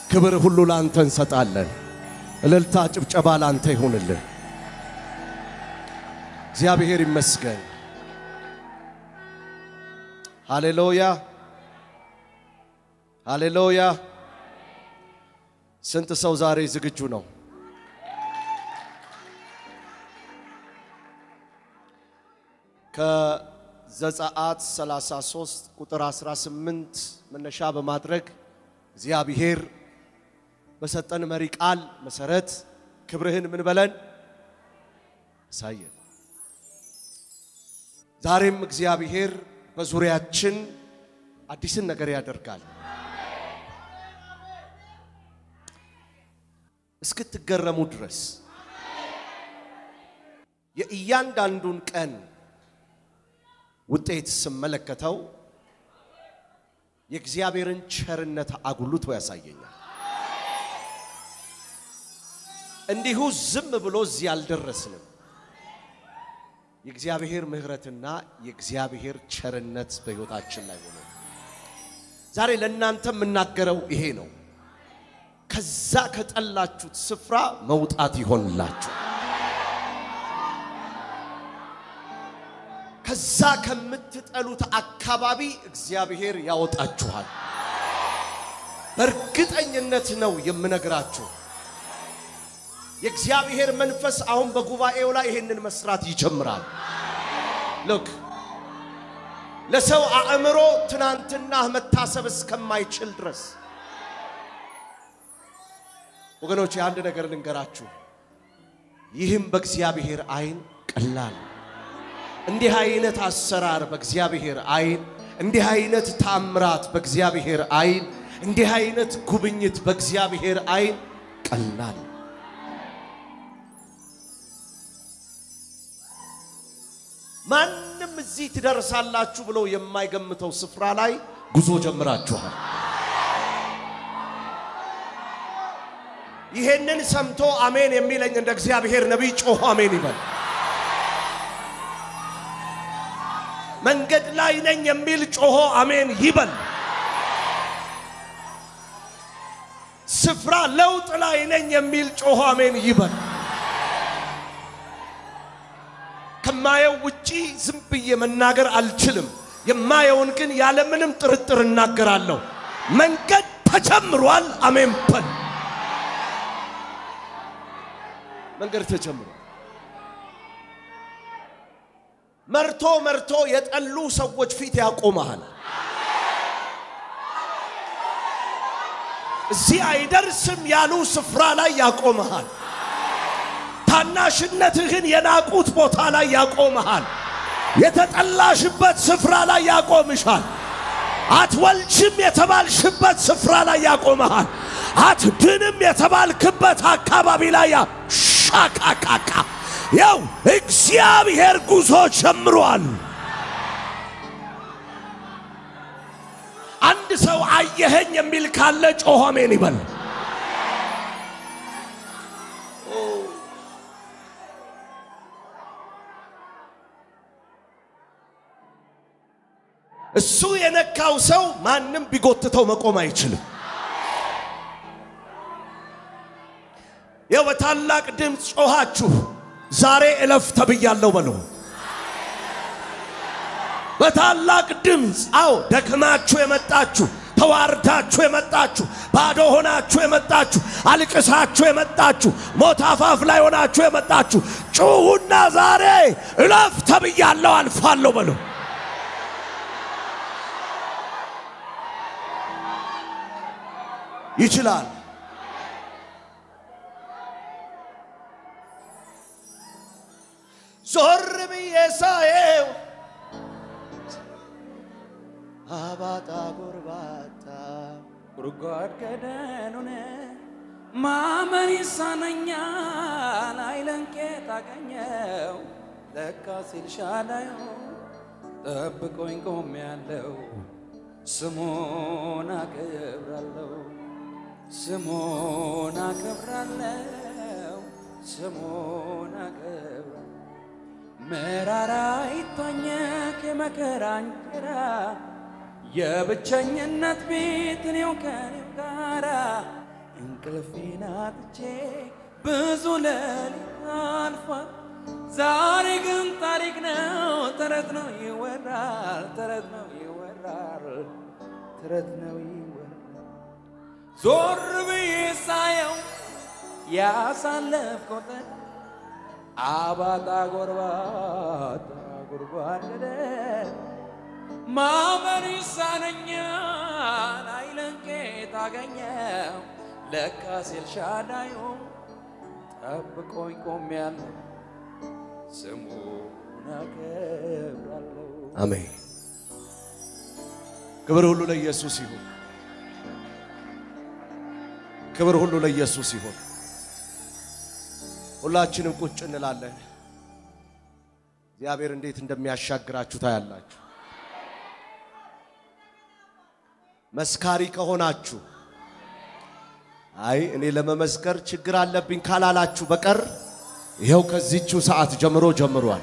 ክብር ሁሉ ላንተ እንሰጣለን። እልልታ፣ ጭብጨባ ላንተ ይሁንልን። እግዚአብሔር ይመስገን። ሃሌሉያ ሃሌሉያ። ስንት ሰው ዛሬ ዝግጁ ነው? ከዘጸአት 33 ቁጥር 18 መነሻ በማድረግ እግዚአብሔር በሰጠን መሪ ቃል መሰረት ክብርህን ምን በለን አሳየን። ዛሬም እግዚአብሔር በዙሪያችን አዲስን ነገር ያደርጋል። እስክትገረሙ ድረስ የእያንዳንዱን ቀን ውጤት ስመለከተው የእግዚአብሔርን ቸርነት አጉልቶ ያሳየኛል። እንዲሁ ዝም ብሎ እዚህ አልደረስንም። የእግዚአብሔር ምሕረትና የእግዚአብሔር ቸርነት በሕይወታችን ላይ ሆኖ ዛሬ ለእናንተ የምናገረው ይሄ ነው። ከዛ ከጠላችሁት ስፍራ መውጣት ይሆንላችሁ። ከዛ ከምትጠሉት አካባቢ እግዚአብሔር ያወጣችኋል። በእርግጠኝነት ነው የምነግራችሁ። የእግዚአብሔር መንፈስ አሁን በጉባኤው ላይ ይሄንን መስራት ይጀምራል። ልክ ለሰው አእምሮ ትናንትና መታሰብ እስከማይችል ድረስ ወገኖች አንድ ነገር ልንገራችሁ። ይህም በእግዚአብሔር ዓይን ቀላል እንዲህ አይነት አሰራር በእግዚአብሔር ዓይን እንዲህ አይነት ታምራት በእግዚአብሔር ዓይን እንዲህ አይነት ጉብኝት በእግዚአብሔር ዓይን ቀላል ማንም እዚህ ትደርሳላችሁ ብሎ የማይገምተው ስፍራ ላይ ጉዞ ጀምራችኋል። ይሄንን ሰምቶ አሜን የሚለኝ እንደ እግዚአብሔር ነቢይ ጮሆ አሜን ይበል። መንገድ ላይ ነኝ የሚል ጮሆ አሜን ይበል። ስፍራ ለውጥ ላይ ነኝ የሚል ጮሆ አሜን ይበል። ከማየው ውጪ ዝም ብዬ መናገር አልችልም። የማየውን ግን ያለምንም ጥርጥር እናገራለሁ። መንገድ ተጀምሯል። አሜን በል። መንገድ ተጀምሯል። መርቶ መርቶ የጠሉ ሰዎች ፊት ያቆመሃል። እዚህ አይደርስም ያሉ ስፍራ ላይ ያቆመሃል። ታናሽነትህን የናቁት ቦታ ላይ ያቆመሃል። የተጠላሽበት ስፍራ ላይ ያቆምሻል። አትወልጅም የተባልሽበት ስፍራ ላይ ያቆመሃል። አትድንም የተባልክበት አካባቢ ላይ ሻካካካ ያው እግዚአብሔር ጉዞ ጀምሯል። አንድ ሰው አየኸኝ የሚል ካለ ጮሆ አሜን ይበል። እሱ የነካው ሰው ማንም ቢጎትተው መቆም አይችልም። ይኸው በታላቅ ድምፅ ጮኻችሁ ዛሬ እለፍ ተብያለሁ በሉ። በታላቅ ድምፅ አዎ፣ ደክማችሁ የመጣችሁ ተዋርዳችሁ የመጣችሁ ባዶ ሆናችሁ የመጣችሁ አልቅሳችሁ የመጣችሁ ሞት አፋፍ ላይ ሆናችሁ የመጣችሁ ጩኹና ዛሬ እለፍ ተብያለሁ አልፋለሁ በሉ። ይችላል። ዞር ብዬ ሳየው አባጣ ጎርባጣ ጉድጓድ ገደሉን ማመን ይሳነኛል አይለንቄ ታገኘው ለካ ሲል ሻላዩ ጠብቆኝ ቆም ያለው ስሙን አከብራለሁ ስሙን አከብራለሁ ስሙን አከብራለሁ መራራ ይታኘክ የመከራ እንጀራ የብቸኝነት ቤት እኔው ከኔው ጋራ እንቅልፌን አጥቼ ብዙ ሌሊት አልፏል። ዛሬ ግን ታሪክ ነው፣ ተረት ነው ይወራል፣ ተረት ነው ይወራል፣ ተረት ነው ይወራል። ዞር ብዬ ሳየው ያሳለፍኩትን አባጣ ጎርባጣ ጎርጓደደ ማመን ይሳነኛል አይለንቄ ታገኘው ለካስ ኤልሻዳዩ ጠብቆኝ ቆሜያለሁ ስሙን አከብራለሁ። አሜን። ክብር ሁሉ ለኢየሱስ ይሁን። ክብር ሁሉ ለኢየሱስ ይሁን። ሁላችንም ቁጭ እንላለን። እግዚአብሔር እንዴት እንደሚያሻግራችሁ ታያላችሁ። መስካሪ ከሆናችሁ አይ እኔ ለመመስከር ችግር አለብኝ ካላላችሁ በቀር ይኸው ከዚችው ሰዓት ጀምሮ ጀምሯል።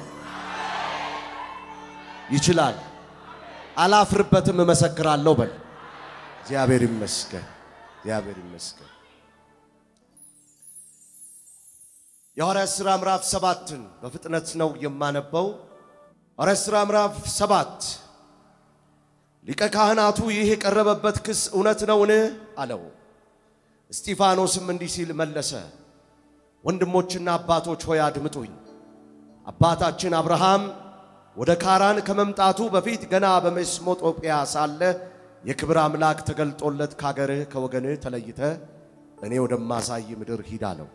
ይችላል። አላፍርበትም፣ እመሰክራለሁ በል። እግዚአብሔር ይመስገን፣ እግዚአብሔር ይመስገን። የሐዋርያት ሥራ ምዕራፍ ሰባትን በፍጥነት ነው የማነበው። ሐዋርያት ሥራ ምዕራፍ ሰባት ሊቀ ካህናቱ ይህ የቀረበበት ክስ እውነት ነውን? አለው። እስጢፋኖስም እንዲህ ሲል መለሰ፣ ወንድሞችና አባቶች ሆይ አድምጡኝ። አባታችን አብርሃም ወደ ካራን ከመምጣቱ በፊት ገና በሜሶጶጣሚያ ሳለ የክብር አምላክ ተገልጦለት ካገርህ ከወገንህ ተለይተ እኔ ወደማሳይ ምድር ሂድ አለው።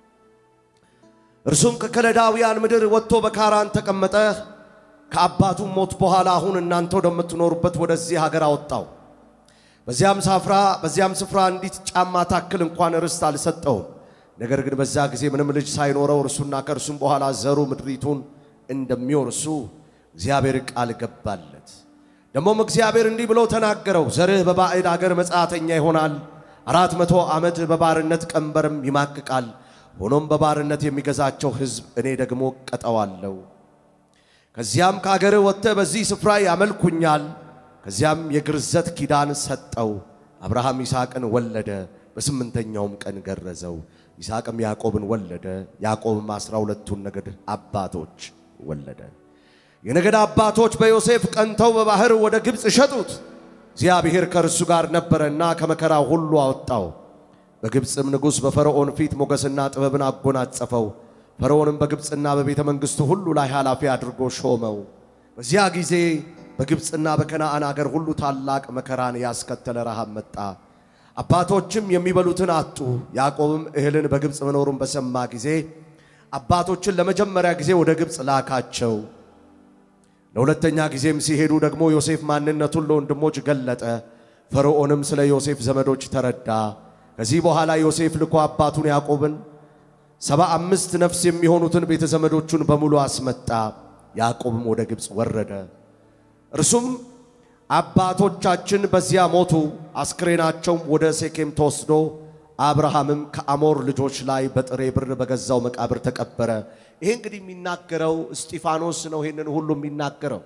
እርሱም ከከለዳውያን ምድር ወጥቶ በካራን ተቀመጠ። ከአባቱም ሞት በኋላ አሁን እናንተ ወደምትኖሩበት ወደዚህ ሀገር አወጣው። በዚያም ሳፍራ በዚያም ስፍራ አንዲት ጫማ ታክል እንኳን ርስት አልሰጠውም። ነገር ግን በዛ ጊዜ ምንም ልጅ ሳይኖረው እርሱና ከእርሱም በኋላ ዘሩ ምድሪቱን እንደሚወርሱ እግዚአብሔር ቃል ገባለት። ደግሞም እግዚአብሔር እንዲህ ብሎ ተናገረው፣ ዘርህ በባዕድ አገር መጻተኛ ይሆናል፣ አራት መቶ ዓመት በባርነት ቀንበርም ይማቅቃል። ሆኖም በባርነት የሚገዛቸው ሕዝብ እኔ ደግሞ ቀጠዋለሁ። ከዚያም ከአገርህ ወጥተህ በዚህ ስፍራ ያመልኩኛል። ከዚያም የግርዘት ኪዳን ሰጠው። አብርሃም ይስሐቅን ወለደ፣ በስምንተኛውም ቀን ገረዘው። ይስሐቅም ያዕቆብን ወለደ። ያዕቆብም አስራ ሁለቱን ነገድ አባቶች ወለደ። የነገድ አባቶች በዮሴፍ ቀንተው በባሕር ወደ ግብፅ ሸጡት። እግዚአብሔር ከእርሱ ጋር ነበረና ከመከራው ሁሉ አወጣው። በግብፅም ንጉሥ በፈርዖን ፊት ሞገስና ጥበብን አጎናጸፈው። ፈርዖንም በግብፅና በቤተ መንግሥቱ ሁሉ ላይ ኃላፊ አድርጎ ሾመው። በዚያ ጊዜ በግብፅና በከነዓን አገር ሁሉ ታላቅ መከራን ያስከተለ ረሃብ መጣ። አባቶችም የሚበሉትን አጡ። ያዕቆብም እህልን በግብፅ መኖሩን በሰማ ጊዜ አባቶችን ለመጀመሪያ ጊዜ ወደ ግብፅ ላካቸው። ለሁለተኛ ጊዜም ሲሄዱ ደግሞ ዮሴፍ ማንነቱን ለወንድሞች ገለጠ። ፈርዖንም ስለ ዮሴፍ ዘመዶች ተረዳ። ከዚህ በኋላ ዮሴፍ ልኮ አባቱን ያዕቆብን ሰባ አምስት ነፍስ የሚሆኑትን ቤተ ዘመዶቹን በሙሉ አስመጣ። ያዕቆብም ወደ ግብፅ ወረደ። እርሱም አባቶቻችን በዚያ ሞቱ፣ አስክሬናቸውም ወደ ሴኬም ተወስዶ አብርሃምም ከአሞር ልጆች ላይ በጥሬ ብር በገዛው መቃብር ተቀበረ። ይሄ እንግዲህ የሚናገረው እስጢፋኖስ ነው። ይህንን ሁሉ የሚናገረው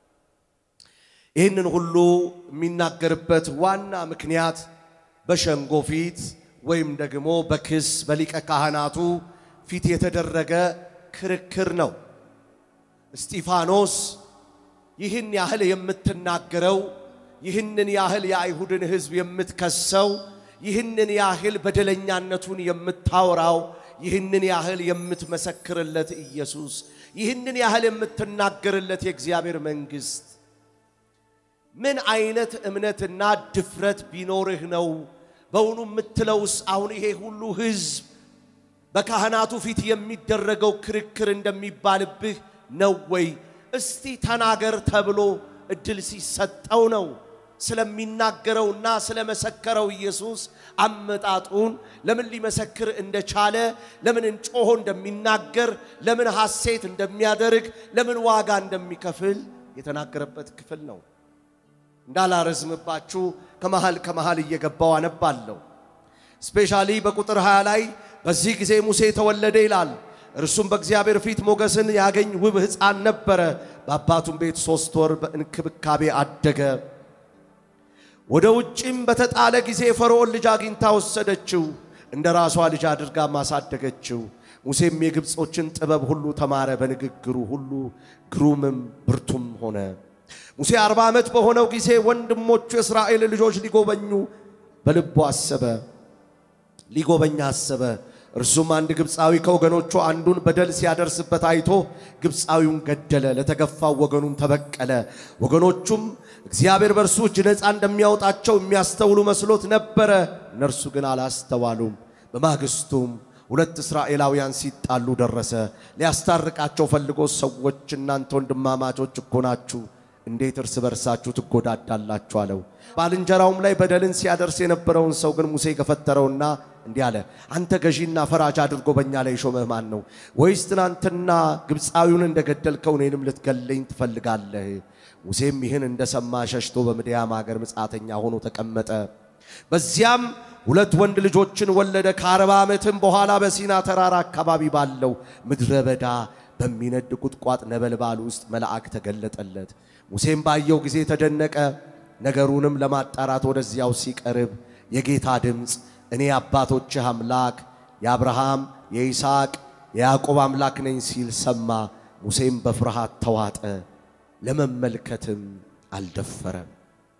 ይህንን ሁሉ የሚናገርበት ዋና ምክንያት በሸንጎ ፊት ወይም ደግሞ በክስ በሊቀ ካህናቱ ፊት የተደረገ ክርክር ነው። እስጢፋኖስ ይህን ያህል የምትናገረው ይህንን ያህል የአይሁድን ሕዝብ የምትከሰው ይህንን ያህል በደለኛነቱን የምታወራው ይህንን ያህል የምትመሰክርለት ኢየሱስ ይህንን ያህል የምትናገርለት የእግዚአብሔር መንግሥት ምን አይነት እምነትና ድፍረት ቢኖርህ ነው በውኑ የምትለውስ? አሁን ይሄ ሁሉ ሕዝብ በካህናቱ ፊት የሚደረገው ክርክር እንደሚባልብህ ነው ወይ? እስቲ ተናገር ተብሎ እድል ሲሰጠው ነው ስለሚናገረውና ስለመሰከረው ኢየሱስ አመጣጡን ለምን ሊመሰክር እንደቻለ ለምን እንጮሆ እንደሚናገር ለምን ሐሴት እንደሚያደርግ ለምን ዋጋ እንደሚከፍል የተናገረበት ክፍል ነው። እንዳላረዝምባችሁ ከመሃል ከመሃል እየገባው አነባለሁ። ስፔሻሊ በቁጥር 20 ላይ በዚህ ጊዜ ሙሴ ተወለደ ይላል። እርሱም በእግዚአብሔር ፊት ሞገስን ያገኝ ውብ ሕፃን ነበረ። በአባቱም ቤት ሦስት ወር በእንክብካቤ አደገ። ወደ ውጭም በተጣለ ጊዜ ፈርዖን ልጅ አግኝታ ወሰደችው። እንደ ራሷ ልጅ አድርጋ ማሳደገችው። ሙሴም የግብፆችን ጥበብ ሁሉ ተማረ፣ በንግግሩ ሁሉ ግሩምም ብርቱም ሆነ። ሙሴ አርባ ዓመት በሆነው ጊዜ ወንድሞቹ የእስራኤል ልጆች ሊጎበኙ በልቡ አሰበ ሊጎበኛ አሰበ። እርሱም አንድ ግብፃዊ ከወገኖቹ አንዱን በደል ሲያደርስበት አይቶ ግብፃዊውን ገደለ፣ ለተገፋው ወገኑም ተበቀለ። ወገኖቹም እግዚአብሔር በእርሱ እጅ ነፃ እንደሚያወጣቸው የሚያስተውሉ መስሎት ነበረ፣ እነርሱ ግን አላስተዋሉም። በማግስቱም ሁለት እስራኤላውያን ሲጣሉ ደረሰ። ሊያስታርቃቸው ፈልጎ ሰዎች እናንተ ወንድማማቾች እኮ ናችሁ እንዴት እርስ በርሳችሁ ትጎዳዳላችሁ? አለው። ባልንጀራውም ላይ በደልን ሲያደርስ የነበረውን ሰው ግን ሙሴ ገፈተረውና እንዲህ አለ፣ አንተ ገዢና ፈራጅ አድርጎ በእኛ ላይ ሾመህ ማን ነው? ወይስ ትናንትና ግብፃዊውን እንደገደልከው እኔንም ልትገለኝ ትፈልጋለህ? ሙሴም ይህን እንደሰማ ሸሽቶ በምድያም አገር ምጻተኛ ሆኖ ተቀመጠ። በዚያም ሁለት ወንድ ልጆችን ወለደ። ከአርባ ዓመትም በኋላ በሲና ተራራ አካባቢ ባለው ምድረ በዳ በሚነድ ቁጥቋጥ ነበልባል ውስጥ መልአክ ተገለጠለት። ሙሴም ባየው ጊዜ ተደነቀ። ነገሩንም ለማጣራት ወደዚያው ሲቀርብ የጌታ ድምፅ እኔ አባቶችህ አምላክ የአብርሃም የይስሐቅ የያዕቆብ አምላክ ነኝ ሲል ሰማ። ሙሴም በፍርሃት ተዋጠ፣ ለመመልከትም አልደፈረም።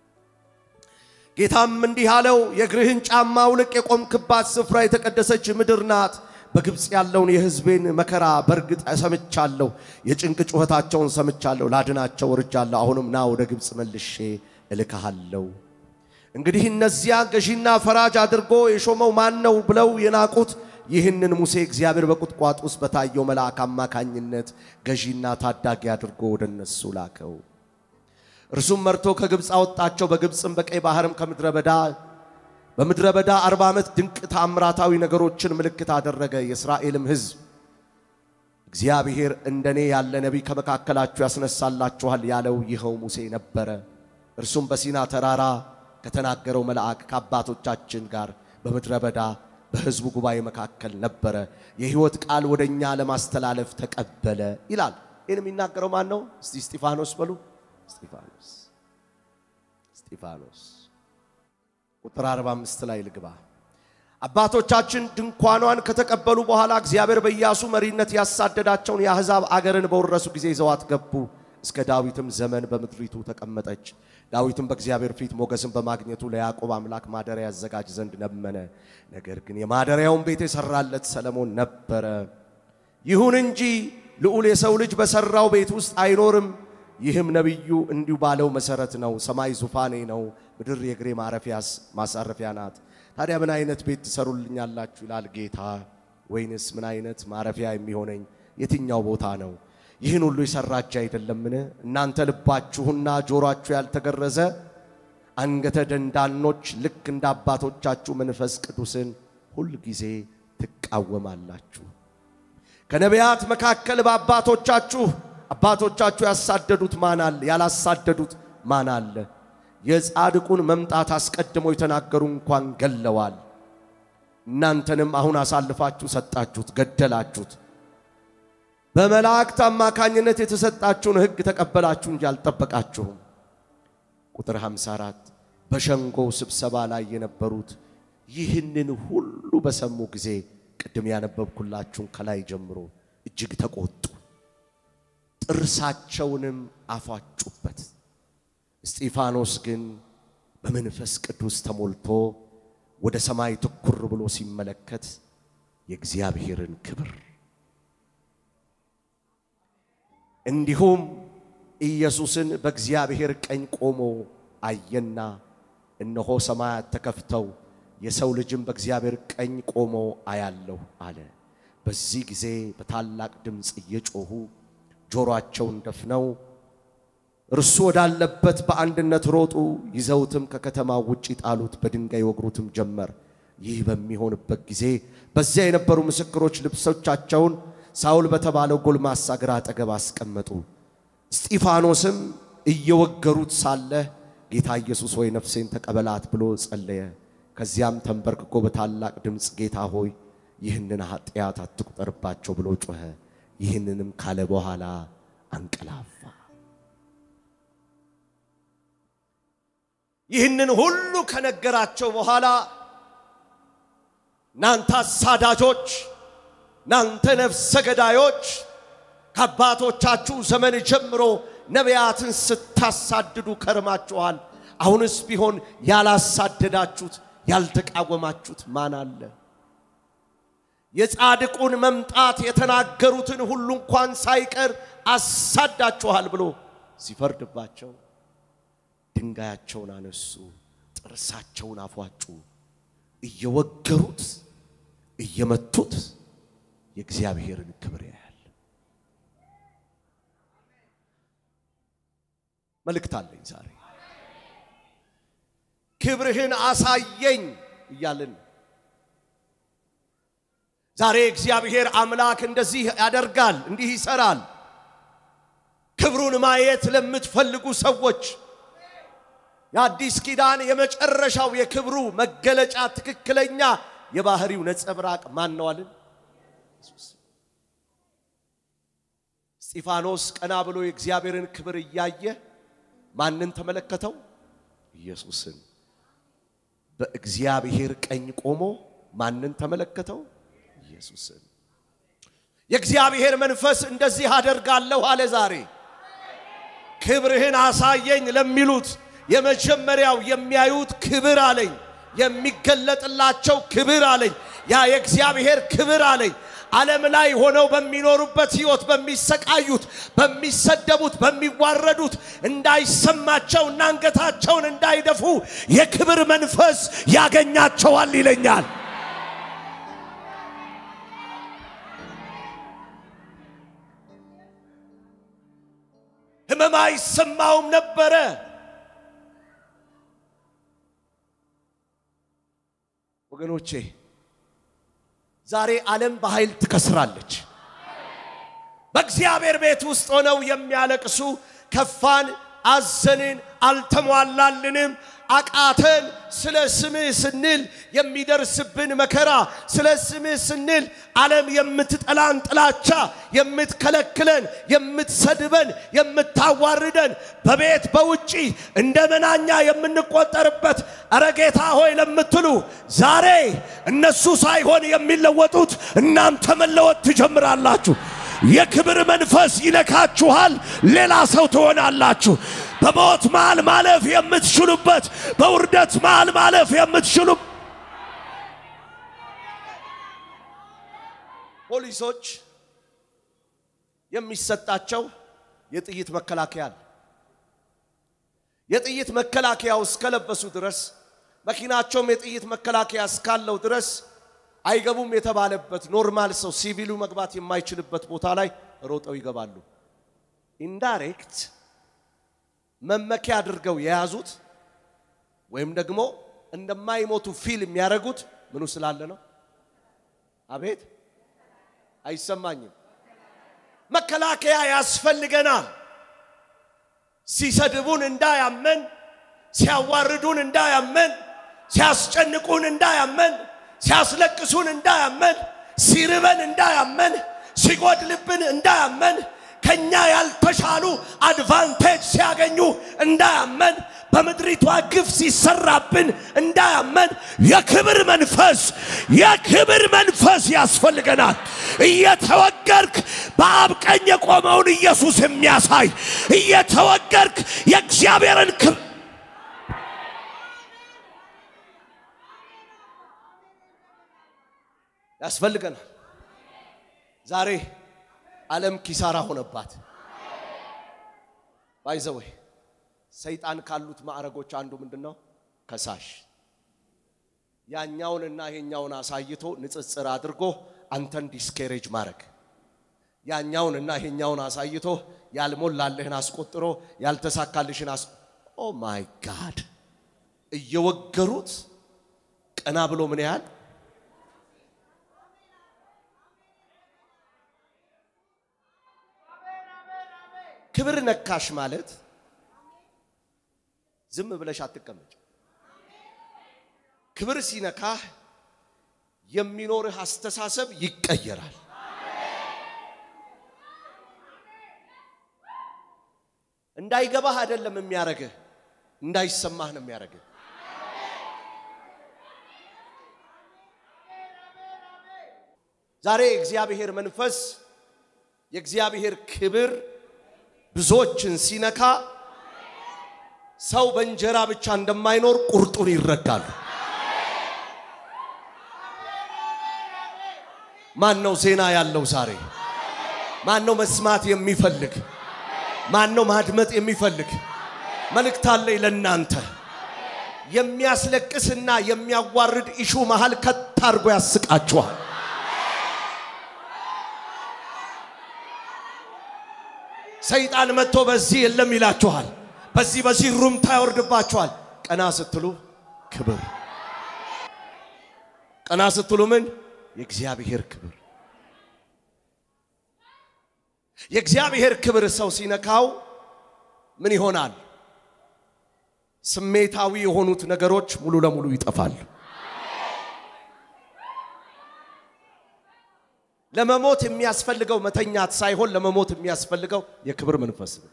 ጌታም እንዲህ አለው፣ የእግርህን ጫማ አውልቅ፣ የቆምክባት ስፍራ የተቀደሰች ምድር ናት። በግብፅ ያለውን የሕዝቤን መከራ በእርግጥ ሰምቻለሁ፣ የጭንቅ ጩኸታቸውን ሰምቻለሁ፣ ላድናቸው ወርጃለሁ። አሁንም ና ወደ ግብፅ መልሼ እልክሃለሁ። እንግዲህ እነዚያ ገዢና ፈራጅ አድርጎ የሾመው ማን ነው ብለው የናቁት ይህንን ሙሴ እግዚአብሔር በቁጥቋጥ ውስጥ በታየው መልአክ አማካኝነት ገዢና ታዳጊ አድርጎ ወደ እነሱ ላከው። እርሱም መርቶ ከግብፅ አወጣቸው። በግብፅም በቀይ ባህርም ከምድረ በዳ በምድረ በዳ አርባ ዓመት ድንቅ ታምራታዊ ነገሮችን ምልክት አደረገ። የእስራኤልም ሕዝብ እግዚአብሔር እንደኔ ያለ ነቢይ ከመካከላችሁ ያስነሳላችኋል ያለው ይኸው ሙሴ ነበረ። እርሱም በሲና ተራራ ከተናገረው መልአክ ከአባቶቻችን ጋር በምድረ በዳ በሕዝቡ ጉባኤ መካከል ነበረ። የሕይወት ቃል ወደ እኛ ለማስተላለፍ ተቀበለ ይላል። ይህን የሚናገረው ማን ነው? እስቲ እስጢፋኖስ በሉ። እስጢፋኖስ እስጢፋኖስ ቁጥር 45 ላይ ልግባ። አባቶቻችን ድንኳኗን ከተቀበሉ በኋላ እግዚአብሔር በኢያሱ መሪነት ያሳደዳቸውን የአሕዛብ አገርን በወረሱ ጊዜ ይዘዋት ገቡ። እስከ ዳዊትም ዘመን በምድሪቱ ተቀመጠች። ዳዊትም በእግዚአብሔር ፊት ሞገስን በማግኘቱ ለያዕቆብ አምላክ ማደሪያ ያዘጋጅ ዘንድ ለመነ። ነገር ግን የማደሪያውን ቤት የሰራለት ሰለሞን ነበረ። ይሁን እንጂ ልዑል የሰው ልጅ በሰራው ቤት ውስጥ አይኖርም። ይህም ነቢዩ እንዲሁ ባለው መሰረት ነው። ሰማይ ዙፋኔ ነው፣ ምድር የእግሬ ማረፊያስ ማሳረፊያ ናት። ታዲያ ምን አይነት ቤት ትሰሩልኛላችሁ ይላል ጌታ? ወይንስ ምን አይነት ማረፊያ የሚሆነኝ የትኛው ቦታ ነው? ይህን ሁሉ የሰራ እጅ አይደለምን? እናንተ ልባችሁና ጆሮአችሁ ያልተገረዘ አንገተ ደንዳኖች ልክ እንደ አባቶቻችሁ መንፈስ ቅዱስን ሁል ጊዜ ትቃወማላችሁ። ከነቢያት መካከል በአባቶቻችሁ አባቶቻችሁ ያሳደዱት ማን አለ? ያላሳደዱት ማን አለ? የጻድቁን መምጣት አስቀድመው የተናገሩ እንኳን ገለዋል። እናንተንም አሁን አሳልፋችሁ ሰጣችሁት፣ ገደላችሁት። በመላእክት አማካኝነት የተሰጣችሁን ሕግ ተቀበላችሁ እንጂ አልጠበቃችሁም። ቁጥር 54 በሸንጎው ስብሰባ ላይ የነበሩት ይህንን ሁሉ በሰሙ ጊዜ ቅድም ያነበብኩላችሁን ከላይ ጀምሮ እጅግ ተቆጡ፣ ጥርሳቸውንም አፏጩበት። እስጢፋኖስ ግን በመንፈስ ቅዱስ ተሞልቶ ወደ ሰማይ ትኩር ብሎ ሲመለከት የእግዚአብሔርን ክብር እንዲሁም ኢየሱስን በእግዚአብሔር ቀኝ ቆሞ አየና፣ እነሆ ሰማያት ተከፍተው የሰው ልጅም በእግዚአብሔር ቀኝ ቆሞ አያለሁ አለ። በዚህ ጊዜ በታላቅ ድምፅ እየጮኹ ጆሮአቸውን ደፍነው እርሱ ወዳለበት በአንድነት ሮጡ። ይዘውትም ከከተማው ውጭ ጣሉት፣ በድንጋይ ወግሩትም ጀመር። ይህ በሚሆንበት ጊዜ በዚያ የነበሩ ምስክሮች ልብሶቻቸውን ሳውል በተባለው ጎልማሳ እግር አጠገብ አስቀመጡ። እስጢፋኖስም እየወገሩት ሳለ ጌታ ኢየሱስ ሆይ ነፍሴን ተቀበላት ብሎ ጸለየ። ከዚያም ተንበርክኮ በታላቅ ድምፅ ጌታ ሆይ ይህንን ኃጢአት አትቁጠርባቸው ብሎ ጮኸ። ይህንንም ካለ በኋላ አንቀላፋ። ይህንን ሁሉ ከነገራቸው በኋላ እናንተ አሳዳጆች፣ እናንተ ነፍሰ ገዳዮች ከአባቶቻችሁ ዘመን ጀምሮ ነቢያትን ስታሳድዱ ከርማችኋል። አሁንስ ቢሆን ያላሳደዳችሁት ያልተቃወማችሁት ማን አለ? የጻድቁን መምጣት የተናገሩትን ሁሉ እንኳን ሳይቀር አሳዳችኋል ብሎ ሲፈርድባቸው ድንጋያቸውን አነሱ፣ ጥርሳቸውን አፏጩ፣ እየወገሩት እየመቱት የእግዚአብሔርን ክብር ያያል። መልእክት አለኝ ዛሬ ክብርህን አሳየኝ እያልን ዛሬ እግዚአብሔር አምላክ እንደዚህ ያደርጋል፣ እንዲህ ይሰራል። ክብሩን ማየት ለምትፈልጉ ሰዎች የአዲስ ኪዳን የመጨረሻው የክብሩ መገለጫ ትክክለኛ የባህሪው ነጸብራቅ ማን ነው አልን? እስጢፋኖስ ቀና ብሎ የእግዚአብሔርን ክብር እያየ ማንን ተመለከተው? ኢየሱስን። በእግዚአብሔር ቀኝ ቆሞ ማንን ተመለከተው? ኢየሱስን። የእግዚአብሔር መንፈስ እንደዚህ አደርጋለሁ አለ። ዛሬ ክብርህን አሳየኝ ለሚሉት የመጀመሪያው የሚያዩት ክብር አለኝ፣ የሚገለጥላቸው ክብር አለኝ። ያ የእግዚአብሔር ክብር አለኝ። ዓለም ላይ ሆነው በሚኖሩበት ሕይወት በሚሰቃዩት፣ በሚሰደቡት፣ በሚዋረዱት እንዳይሰማቸው እና አንገታቸውን እንዳይደፉ የክብር መንፈስ ያገኛቸዋል ይለኛል። ሕመም አይሰማውም ነበረ። ወገኖቼ ዛሬ ዓለም በኃይል ትከስራለች። በእግዚአብሔር ቤት ውስጥ ሆነው የሚያለቅሱ ከፋን፣ አዘንን፣ አልተሟላልንም፣ አቃተን፣ ስለ ስምህ ስንል የሚደርስብን መከራ፣ ስለ ስምህ ስንል ዓለም የምትጠላን ጥላቻ፣ የምትከለክለን፣ የምትሰድበን፣ የምታዋርደን፣ በቤት በውጪ እንደ መናኛ የምንቆጠርበት እረ ጌታ ሆይ ለምትሉ ዛሬ እነሱ ሳይሆን የሚለወጡት እናንተ መለወጥ ትጀምራላችሁ። የክብር መንፈስ ይነካችኋል። ሌላ ሰው ትሆናላችሁ። በሞት መሃል ማለፍ የምትችሉበት፣ በውርደት መሃል ማለፍ የምትችሉ ፖሊሶች የሚሰጣቸው የጥይት መከላከያ አለ። የጥይት መከላከያው እስከለበሱ ድረስ መኪናቸውም የጥይት መከላከያ እስካለው ድረስ አይገቡም የተባለበት ኖርማል ሰው ሲቪሉ መግባት የማይችልበት ቦታ ላይ ሮጠው ይገባሉ። ኢንዳይሬክት መመኪያ አድርገው የያዙት ወይም ደግሞ እንደማይሞቱ ፊል የሚያደርጉት ምኑ ስላለ ነው? አቤት አይሰማኝም። መከላከያ ያስፈልገናል። ሲሰድቡን እንዳያመን፣ ሲያዋርዱን እንዳያመን፣ ሲያስጨንቁን እንዳያመን ሲያስለቅሱን እንዳያመን፣ ሲርበን እንዳያመን፣ ሲጎድልብን እንዳያመን፣ ከኛ ያልተሻሉ አድቫንቴጅ ሲያገኙ እንዳያመን፣ በምድሪቷ ግፍ ሲሰራብን እንዳያመን የክብር መንፈስ የክብር መንፈስ ያስፈልገናል። እየተወገርክ በአብ ቀኝ የቆመውን ኢየሱስ የሚያሳይ እየተወገርክ የእግዚአብሔርን ክብር ያስፈልገናል። ዛሬ ዓለም ኪሳራ ሆነባት። ባይዘወይ ሰይጣን ካሉት ማዕረጎች አንዱ ምንድን ነው? ከሳሽ። ያኛውንና ይሄኛውን አሳይቶ ንጽጽር አድርጎ አንተን ዲስኬሬጅ ማድረግ፣ ያኛውንና ይሄኛውን አሳይቶ ያልሞላልህን አስቆጥሮ ያልተሳካልሽን አስ ኦ ማይ ጋድ እየወገሩት ቀና ብሎ ምን ያህል ክብር ነካሽ ማለት ዝም ብለሽ አትቀመጭ። ክብር ሲነካህ የሚኖርህ አስተሳሰብ ይቀየራል። እንዳይገባህ አይደለም የሚያረግህ፣ እንዳይሰማህ ነው የሚያረግህ። ዛሬ የእግዚአብሔር መንፈስ የእግዚአብሔር ክብር ብዙዎችን ሲነካ ሰው በእንጀራ ብቻ እንደማይኖር ቁርጡን ይረዳሉ። ማን ነው ዜና ያለው ዛሬ? ማን ነው መስማት የሚፈልግ? ማን ነው ማድመጥ የሚፈልግ? መልእክት አለኝ ለእናንተ። የሚያስለቅስና የሚያዋርድ ኢሹ መሃል ከት አድርጎ ያስቃችኋል። ሰይጣን መጥቶ በዚህ የለም ይላችኋል። በዚህ በዚህ ሩምታ ያወርድባችኋል። ቀና ስትሉ ክብር፣ ቀና ስትሉ ምን? የእግዚአብሔር ክብር። የእግዚአብሔር ክብር ሰው ሲነካው ምን ይሆናል? ስሜታዊ የሆኑት ነገሮች ሙሉ ለሙሉ ይጠፋሉ። ለመሞት የሚያስፈልገው መተኛት ሳይሆን ለመሞት የሚያስፈልገው የክብር መንፈስ ነው።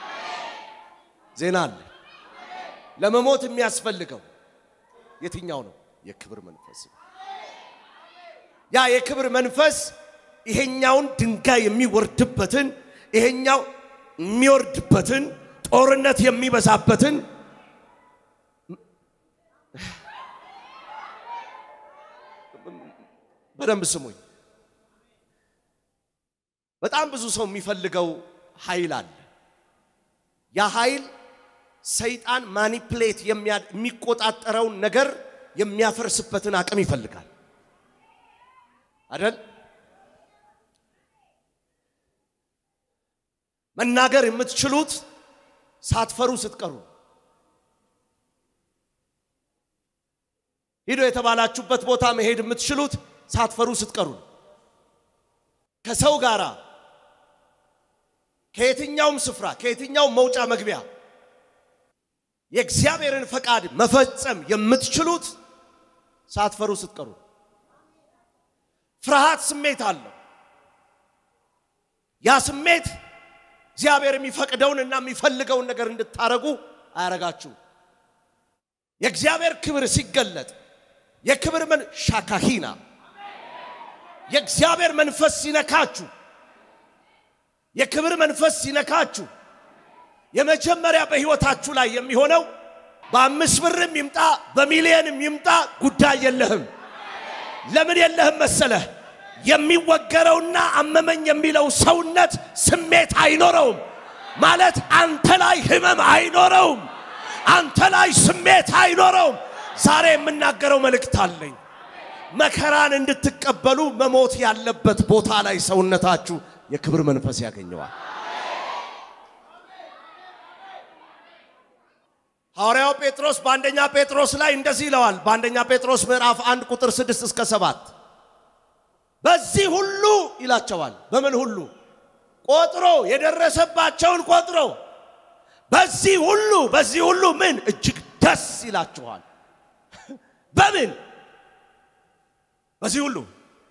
ዜና አለ። ለመሞት የሚያስፈልገው የትኛው ነው? የክብር መንፈስ ነው። ያ የክብር መንፈስ ይሄኛውን ድንጋይ የሚወርድበትን ይሄኛው የሚወርድበትን ጦርነት የሚበዛበትን በደንብ ስሙኝ። በጣም ብዙ ሰው የሚፈልገው ኃይል አለ። ያ ኃይል ሰይጣን ማኒፕሌት የሚቆጣጠረውን ነገር የሚያፈርስበትን አቅም ይፈልጋል አይደል? መናገር የምትችሉት ሳትፈሩ ስትቀሩ፣ ሂዶ የተባላችሁበት ቦታ መሄድ የምትችሉት ሳትፈሩ ስትቀሩ፣ ከሰው ጋራ ከየትኛውም ስፍራ ከየትኛውም መውጫ መግቢያ የእግዚአብሔርን ፈቃድ መፈጸም የምትችሉት ሳትፈሩ ስትቀሩ። ፍርሃት ስሜት አለው። ያ ስሜት እግዚአብሔር የሚፈቅደውን እና የሚፈልገውን ነገር እንድታረጉ አያረጋችሁ። የእግዚአብሔር ክብር ሲገለጥ የክብር መን ሻካሂና የእግዚአብሔር መንፈስ ሲነካችሁ የክብር መንፈስ ሲነካችሁ የመጀመሪያ በሕይወታችሁ ላይ የሚሆነው በአምስት ብርም ይምጣ በሚሊየንም ይምጣ ጉዳይ የለህም። ለምን የለህም መሰለህ? የሚወገረውና አመመኝ የሚለው ሰውነት ስሜት አይኖረውም። ማለት አንተ ላይ ህመም አይኖረውም። አንተ ላይ ስሜት አይኖረውም። ዛሬ የምናገረው መልእክት አለኝ። መከራን እንድትቀበሉ መሞት ያለበት ቦታ ላይ ሰውነታችሁ የክብር መንፈስ ያገኘዋል። ሐዋርያው ጴጥሮስ በአንደኛ ጴጥሮስ ላይ እንደዚህ ይለዋል። በአንደኛ ጴጥሮስ ምዕራፍ አንድ ቁጥር ስድስት እስከ ሰባት በዚህ ሁሉ ይላቸዋል። በምን ሁሉ ቆጥሮ የደረሰባቸውን ቆጥሮ በዚህ ሁሉ በዚህ ሁሉ ምን እጅግ ደስ ይላችኋል። በምን በዚህ ሁሉ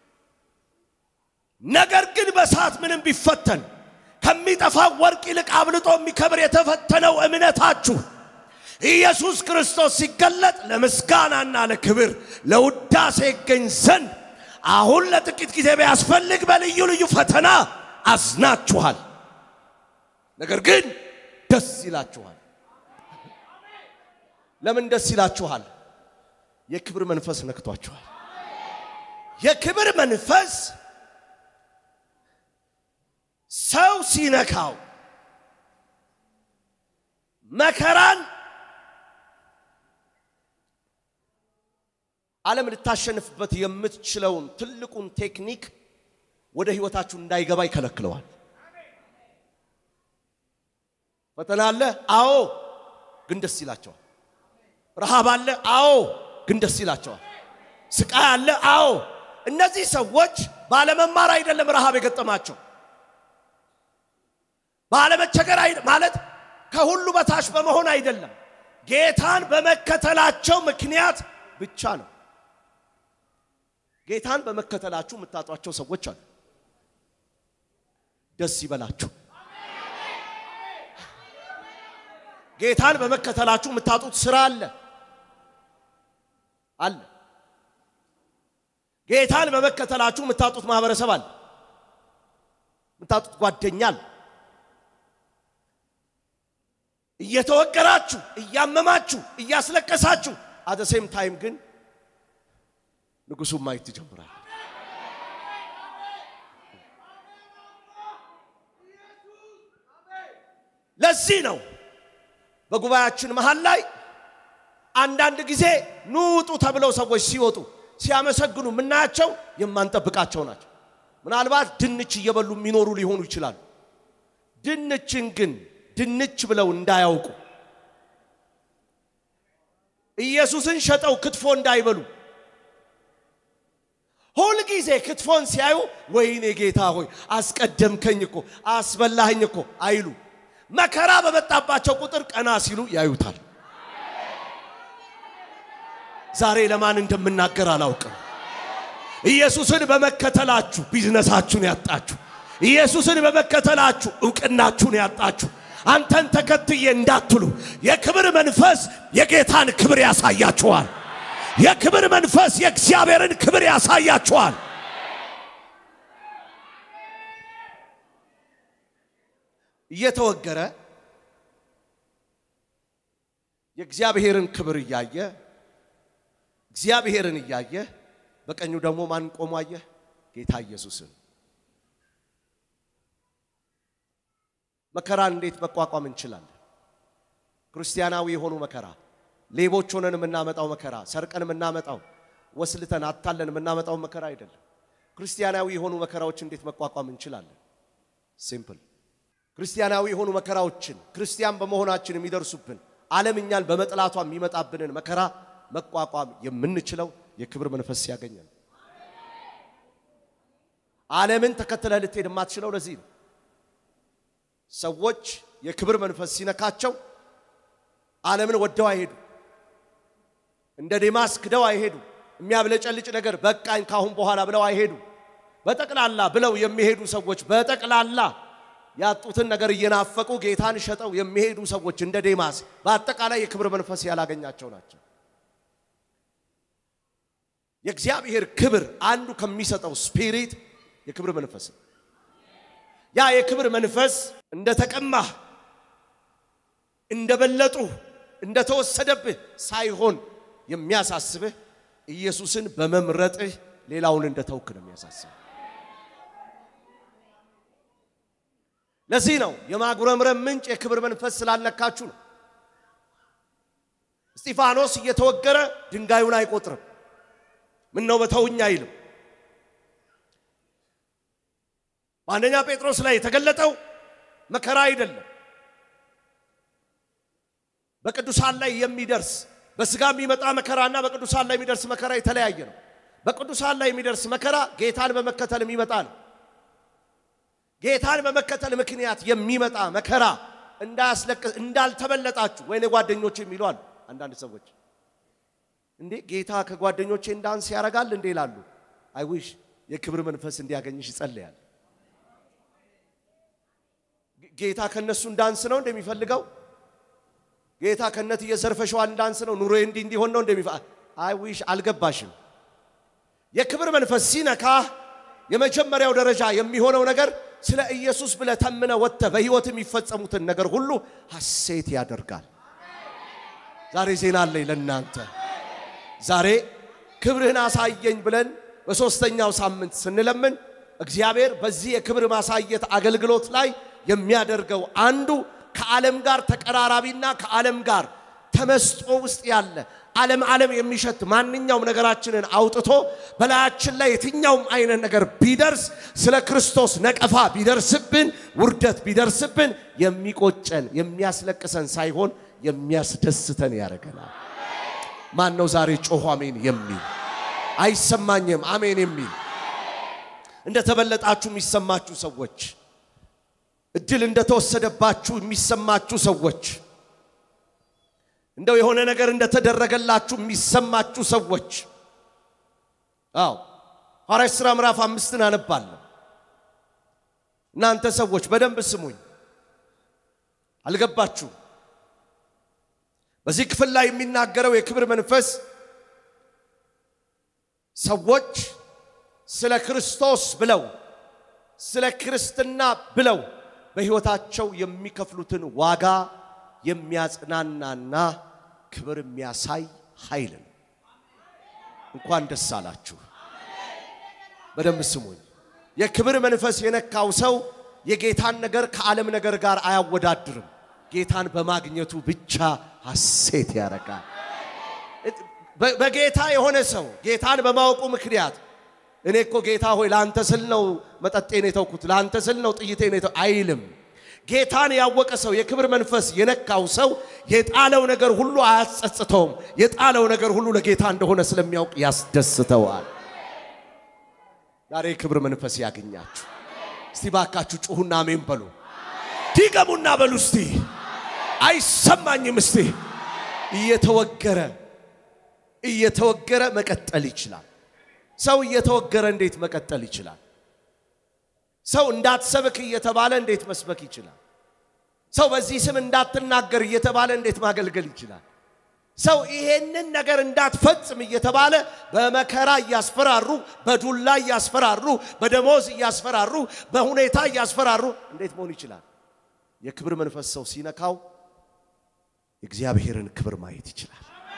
ነገር ግን በእሳት ምንም ቢፈተን ከሚጠፋ ወርቅ ይልቅ አብልጦ የሚከብር የተፈተነው እምነታችሁ ኢየሱስ ክርስቶስ ሲገለጥ ለምስጋናና ለክብር ለውዳሴ ይገኝ ዘንድ አሁን ለጥቂት ጊዜ ቢያስፈልግ በልዩ ልዩ ፈተና አዝናችኋል። ነገር ግን ደስ ይላችኋል። ለምን ደስ ይላችኋል? የክብር መንፈስ ነክቷችኋል። የክብር መንፈስ ሰው ሲነካው መከራን ዓለም ልታሸንፍበት የምትችለውን ትልቁን ቴክኒክ ወደ ህይወታችሁ እንዳይገባ ይከለክለዋል። ፈተና አለ፣ አዎ፣ ግን ደስ ይላቸዋል። ረሃብ አለ፣ አዎ፣ ግን ደስ ይላቸዋል። ስቃይ አለ፣ አዎ። እነዚህ ሰዎች ባለመማር አይደለም ረሃብ የገጠማቸው ባለመቸገር ማለት ከሁሉ በታች በመሆን አይደለም፣ ጌታን በመከተላቸው ምክንያት ብቻ ነው። ጌታን በመከተላችሁ የምታጧቸው ሰዎች አሉ። ደስ ይበላችሁ። ጌታን በመከተላችሁ የምታጡት ስራ አለ አለ። ጌታን በመከተላችሁ የምታጡት ማህበረሰብ አለ፣ የምታጡት ጓደኛ አለ። እየተወገራችሁ እያመማችሁ እያስለቀሳችሁ አደ ሴም ታይም ግን ንጉሱን ማየት ትጀምራል። ለዚህ ነው በጉባኤያችን መሃል ላይ አንዳንድ ጊዜ ኑ ውጡ ተብለው ሰዎች ሲወጡ ሲያመሰግኑ የምናያቸው የማንጠብቃቸው ናቸው። ምናልባት ድንች እየበሉ የሚኖሩ ሊሆኑ ይችላሉ። ድንችን ግን ድንች ብለው እንዳያውቁ ኢየሱስን ሸጠው ክትፎ እንዳይበሉ ሁልጊዜ ክትፎን ሲያዩ ወይኔ ጌታ ሆይ አስቀደምከኝ እኮ አስበላኸኝ እኮ አይሉ። መከራ በመጣባቸው ቁጥር ቀና ሲሉ ያዩታል። ዛሬ ለማን እንደምናገር አላውቅም። ኢየሱስን በመከተላችሁ ቢዝነሳችሁን ያጣችሁ፣ ኢየሱስን በመከተላችሁ እውቅናችሁን ያጣችሁ፣ አንተን ተከትዬ እንዳትሉ የክብር መንፈስ የጌታን ክብር ያሳያችኋል። የክብር መንፈስ የእግዚአብሔርን ክብር ያሳያችኋል። እየተወገረ የእግዚአብሔርን ክብር እያየ እግዚአብሔርን እያየ በቀኙ ደግሞ ማን ቆሞ አየ? ጌታ ኢየሱስን። መከራን እንዴት መቋቋም እንችላለን? ክርስቲያናዊ የሆኑ መከራ፣ ሌቦች ሆነን የምናመጣው መከራ፣ ሰርቀን የምናመጣው ወስልተን አታለን የምናመጣው መከራ አይደለም። ክርስቲያናዊ የሆኑ መከራዎች እንዴት መቋቋም እንችላለን? ሲምፕል። ክርስቲያናዊ የሆኑ መከራዎችን ክርስቲያን በመሆናችን የሚደርሱብን ዓለም እኛን በመጥላቷ የሚመጣብንን መከራ መቋቋም የምንችለው የክብር መንፈስ ሲያገኘን። ዓለምን ተከትለህ ልትሄድ የማትችለው ለዚህ ነው። ሰዎች የክብር መንፈስ ሲነካቸው ዓለምን ወደው አይሄዱ፣ እንደ ዴማስ ክደው አይሄዱ። የሚያብለጨልጭ ነገር በቃኝ ካሁን በኋላ ብለው አይሄዱ። በጠቅላላ ብለው የሚሄዱ ሰዎች በጠቅላላ ያጡትን ነገር እየናፈቁ ጌታን ሸጠው የሚሄዱ ሰዎች እንደ ዴማስ በአጠቃላይ የክብር መንፈስ ያላገኛቸው ናቸው። የእግዚአብሔር ክብር አንዱ ከሚሰጠው ስፒሪት የክብር መንፈስ ነው። ያ የክብር መንፈስ እንደ ተቀማህ እንደበለጡ እንደተወሰደብህ ሳይሆን የሚያሳስብህ ኢየሱስን በመምረጥህ ሌላውን እንደተውክ ነው የሚያሳስብህ። ለዚህ ነው የማጉረምረም ምንጭ የክብር መንፈስ ስላለካችሁ ነው። እስጢፋኖስ እየተወገረ ድንጋዩን አይቆጥርም። ምን ነው በተውኝ አይልም። በአንደኛ ጴጥሮስ ላይ የተገለጠው መከራ አይደለም። በቅዱሳን ላይ የሚደርስ በስጋ የሚመጣ መከራና በቅዱሳን ላይ የሚደርስ መከራ የተለያየ ነው። በቅዱሳን ላይ የሚደርስ መከራ ጌታን በመከተል የሚመጣ ነው። ጌታን በመከተል ምክንያት የሚመጣ መከራ እንዳያስለቅስ እንዳልተበለጣችሁ ወይኔ ጓደኞች የሚሉ አሉ አንዳንድ ሰዎች እንዴ ጌታ ከጓደኞቼ እንዳንስ ያደርጋል እንዴ ይላሉ። አይዊሽ የክብር መንፈስ እንዲያገኝሽ ይጸልያል። ጌታ ከነሱ እንዳንስ ነው እንደሚፈልገው ጌታ ከነት እየዘርፈሸዋል እንዳንስ ነው ኑሮ እንዲህ እንዲሆን ነው እንደሚፈ አይዊሽ አልገባሽም። የክብር መንፈስ ሲነካ የመጀመሪያው ደረጃ የሚሆነው ነገር ስለ ኢየሱስ ብለህ ተምነ ወጥተህ በሕይወት የሚፈጸሙትን ነገር ሁሉ ሐሴት ያደርጋል። ዛሬ ዜና አለኝ ለእናንተ። ዛሬ ክብርህን አሳየኝ ብለን በሦስተኛው ሳምንት ስንለምን እግዚአብሔር በዚህ የክብር ማሳየት አገልግሎት ላይ የሚያደርገው አንዱ ከዓለም ጋር ተቀራራቢና ከዓለም ጋር ተመስጦ ውስጥ ያለ ዓለም ዓለም የሚሸት ማንኛውም ነገራችንን አውጥቶ በላያችን ላይ የትኛውም አይነት ነገር ቢደርስ ስለ ክርስቶስ ነቀፋ ቢደርስብን፣ ውርደት ቢደርስብን የሚቆጨን የሚያስለቅሰን ሳይሆን የሚያስደስተን ያደርገናል። ማን ነው ዛሬ ጮሆ አሜን የሚል? አይሰማኝም አሜን የሚል እንደተበለጣችሁ የሚሰማችሁ ሰዎች፣ እድል እንደተወሰደባችሁ የሚሰማችሁ ሰዎች፣ እንደው የሆነ ነገር እንደተደረገላችሁ የሚሰማችሁ ሰዎች፣ አዎ ሐዋርያት ሥራ ምዕራፍ አምስትን አነባለሁ። እናንተ ሰዎች በደንብ ስሙኝ፣ አልገባችሁም? በዚህ ክፍል ላይ የሚናገረው የክብር መንፈስ ሰዎች ስለ ክርስቶስ ብለው ስለ ክርስትና ብለው በሕይወታቸው የሚከፍሉትን ዋጋ የሚያጽናናና ክብር የሚያሳይ ኃይል ነው። እንኳን ደስ አላችሁ። በደንብ ስሙኝ። የክብር መንፈስ የነካው ሰው የጌታን ነገር ከዓለም ነገር ጋር አያወዳድርም። ጌታን በማግኘቱ ብቻ ሐሴት ያደርጋል። በ- በጌታ የሆነ ሰው ጌታን በማወቁ ምክንያት እኔ እኮ ጌታ ሆይ ለአንተ ስል ነው መጠጤን የተውኩት፣ ለአንተ ስል ነው ጥይቴን የተው አይልም። ጌታን ያወቀ ሰው የክብር መንፈስ የነካው ሰው የጣለው ነገር ሁሉ አያጸጽተውም። የጣለው ነገር ሁሉ ለጌታ እንደሆነ ስለሚያውቅ ያስደስተዋል። ዛሬ የክብር መንፈስ ያገኛችሁ። እስቲ ባካችሁ ጩሁና አሜን በሉ። ድገሙና በሉ እስቲ። አይሰማኝም እስቲ። እየተወገረ እየተወገረ መቀጠል ይችላል። ሰው እየተወገረ እንዴት መቀጠል ይችላል? ሰው እንዳትሰብክ እየተባለ እንዴት መስበክ ይችላል? ሰው በዚህ ስም እንዳትናገር እየተባለ እንዴት ማገልገል ይችላል? ሰው ይሄንን ነገር እንዳትፈጽም እየተባለ በመከራ እያስፈራሩ፣ በዱላ እያስፈራሩ፣ በደሞዝ እያስፈራሩ፣ በሁኔታ እያስፈራሩ እንዴት መሆን ይችላል? የክብር መንፈስ ሰው ሲነካው የእግዚአብሔርን ክብር ማየት ይችላል።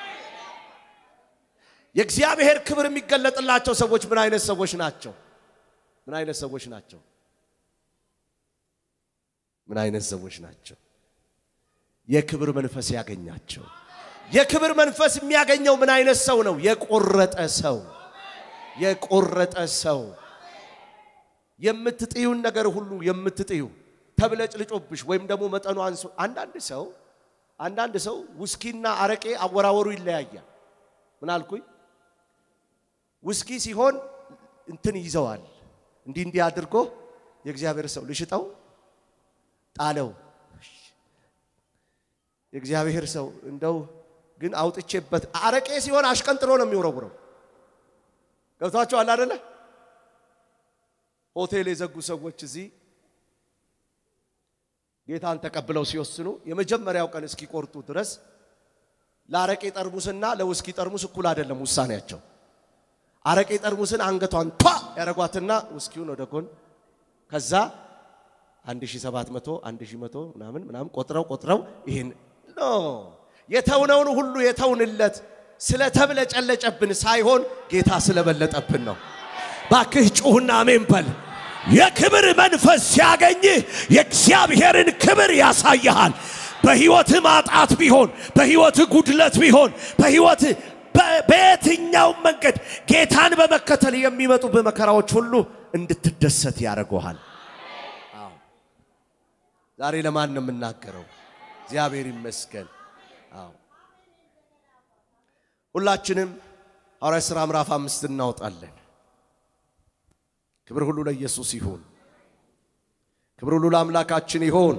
የእግዚአብሔር ክብር የሚገለጥላቸው ሰዎች ምን አይነት ሰዎች ናቸው? ምን አይነት ሰዎች ናቸው? ምን አይነት ሰዎች ናቸው? የክብር መንፈስ ያገኛቸው። የክብር መንፈስ የሚያገኘው ምን አይነት ሰው ነው? የቆረጠ ሰው። የቆረጠ ሰው የምትጥዩን ነገር ሁሉ የምትጥዩ ተብለጭልጮብሽ ወይም ደግሞ መጠኑ አንሶ አንዳንድ ሰው አንዳንድ ሰው ውስኪና አረቄ አወራወሩ ይለያያል። ምን አልኩኝ? ውስኪ ሲሆን እንትን ይዘዋል። እንዲህ እንዲህ አድርጎ የእግዚአብሔር ሰው ልሽጠው ጣለው። የእግዚአብሔር ሰው እንደው ግን አውጥቼበት አረቄ ሲሆን አሽቀንጥሮ ነው የሚወረውረው። ገብቷቸዋል አደለ? ሆቴል የዘጉ ሰዎች እዚህ ጌታን ተቀብለው ሲወስኑ የመጀመሪያው ቀን እስኪቆርጡ ድረስ ለአረቄ ጠርሙስና ለውስኪ ጠርሙስ እኩል አይደለም ውሳኔያቸው። አረቄ ጠርሙስን አንገቷን ቷ ያረጓትና ውስኪውን ወደ ጎን ከዛ 1700 1100 ምናምን ምናምን ቆጥረው ቆጥረው ይሄን ኖ የተውነውን ሁሉ የተውንለት ስለተብለጨለጨብን ሳይሆን ጌታ ስለበለጠብን ነው። ባክህ ጩሁና አሜን በል። የክብር መንፈስ ሲያገኝህ የእግዚአብሔርን ክብር ያሳይሃል። በሕይወትህ ማጣት ቢሆን፣ በሕይወትህ ጉድለት ቢሆን፣ በሕይወትህ በ- በየትኛውም መንገድ ጌታን በመከተል የሚመጡ በመከራዎች ሁሉ እንድትደሰት ያደርገዋል። ዛሬ ለማን ነው የምናገረው? እግዚአብሔር ይመስገን። አዎ ሁላችንም ሐዋርያት ሥራ ምዕራፍ አምስት እናወጣለን። ክብር ሁሉ ለኢየሱስ ይሁን። ክብር ሁሉ ለአምላካችን ይሁን።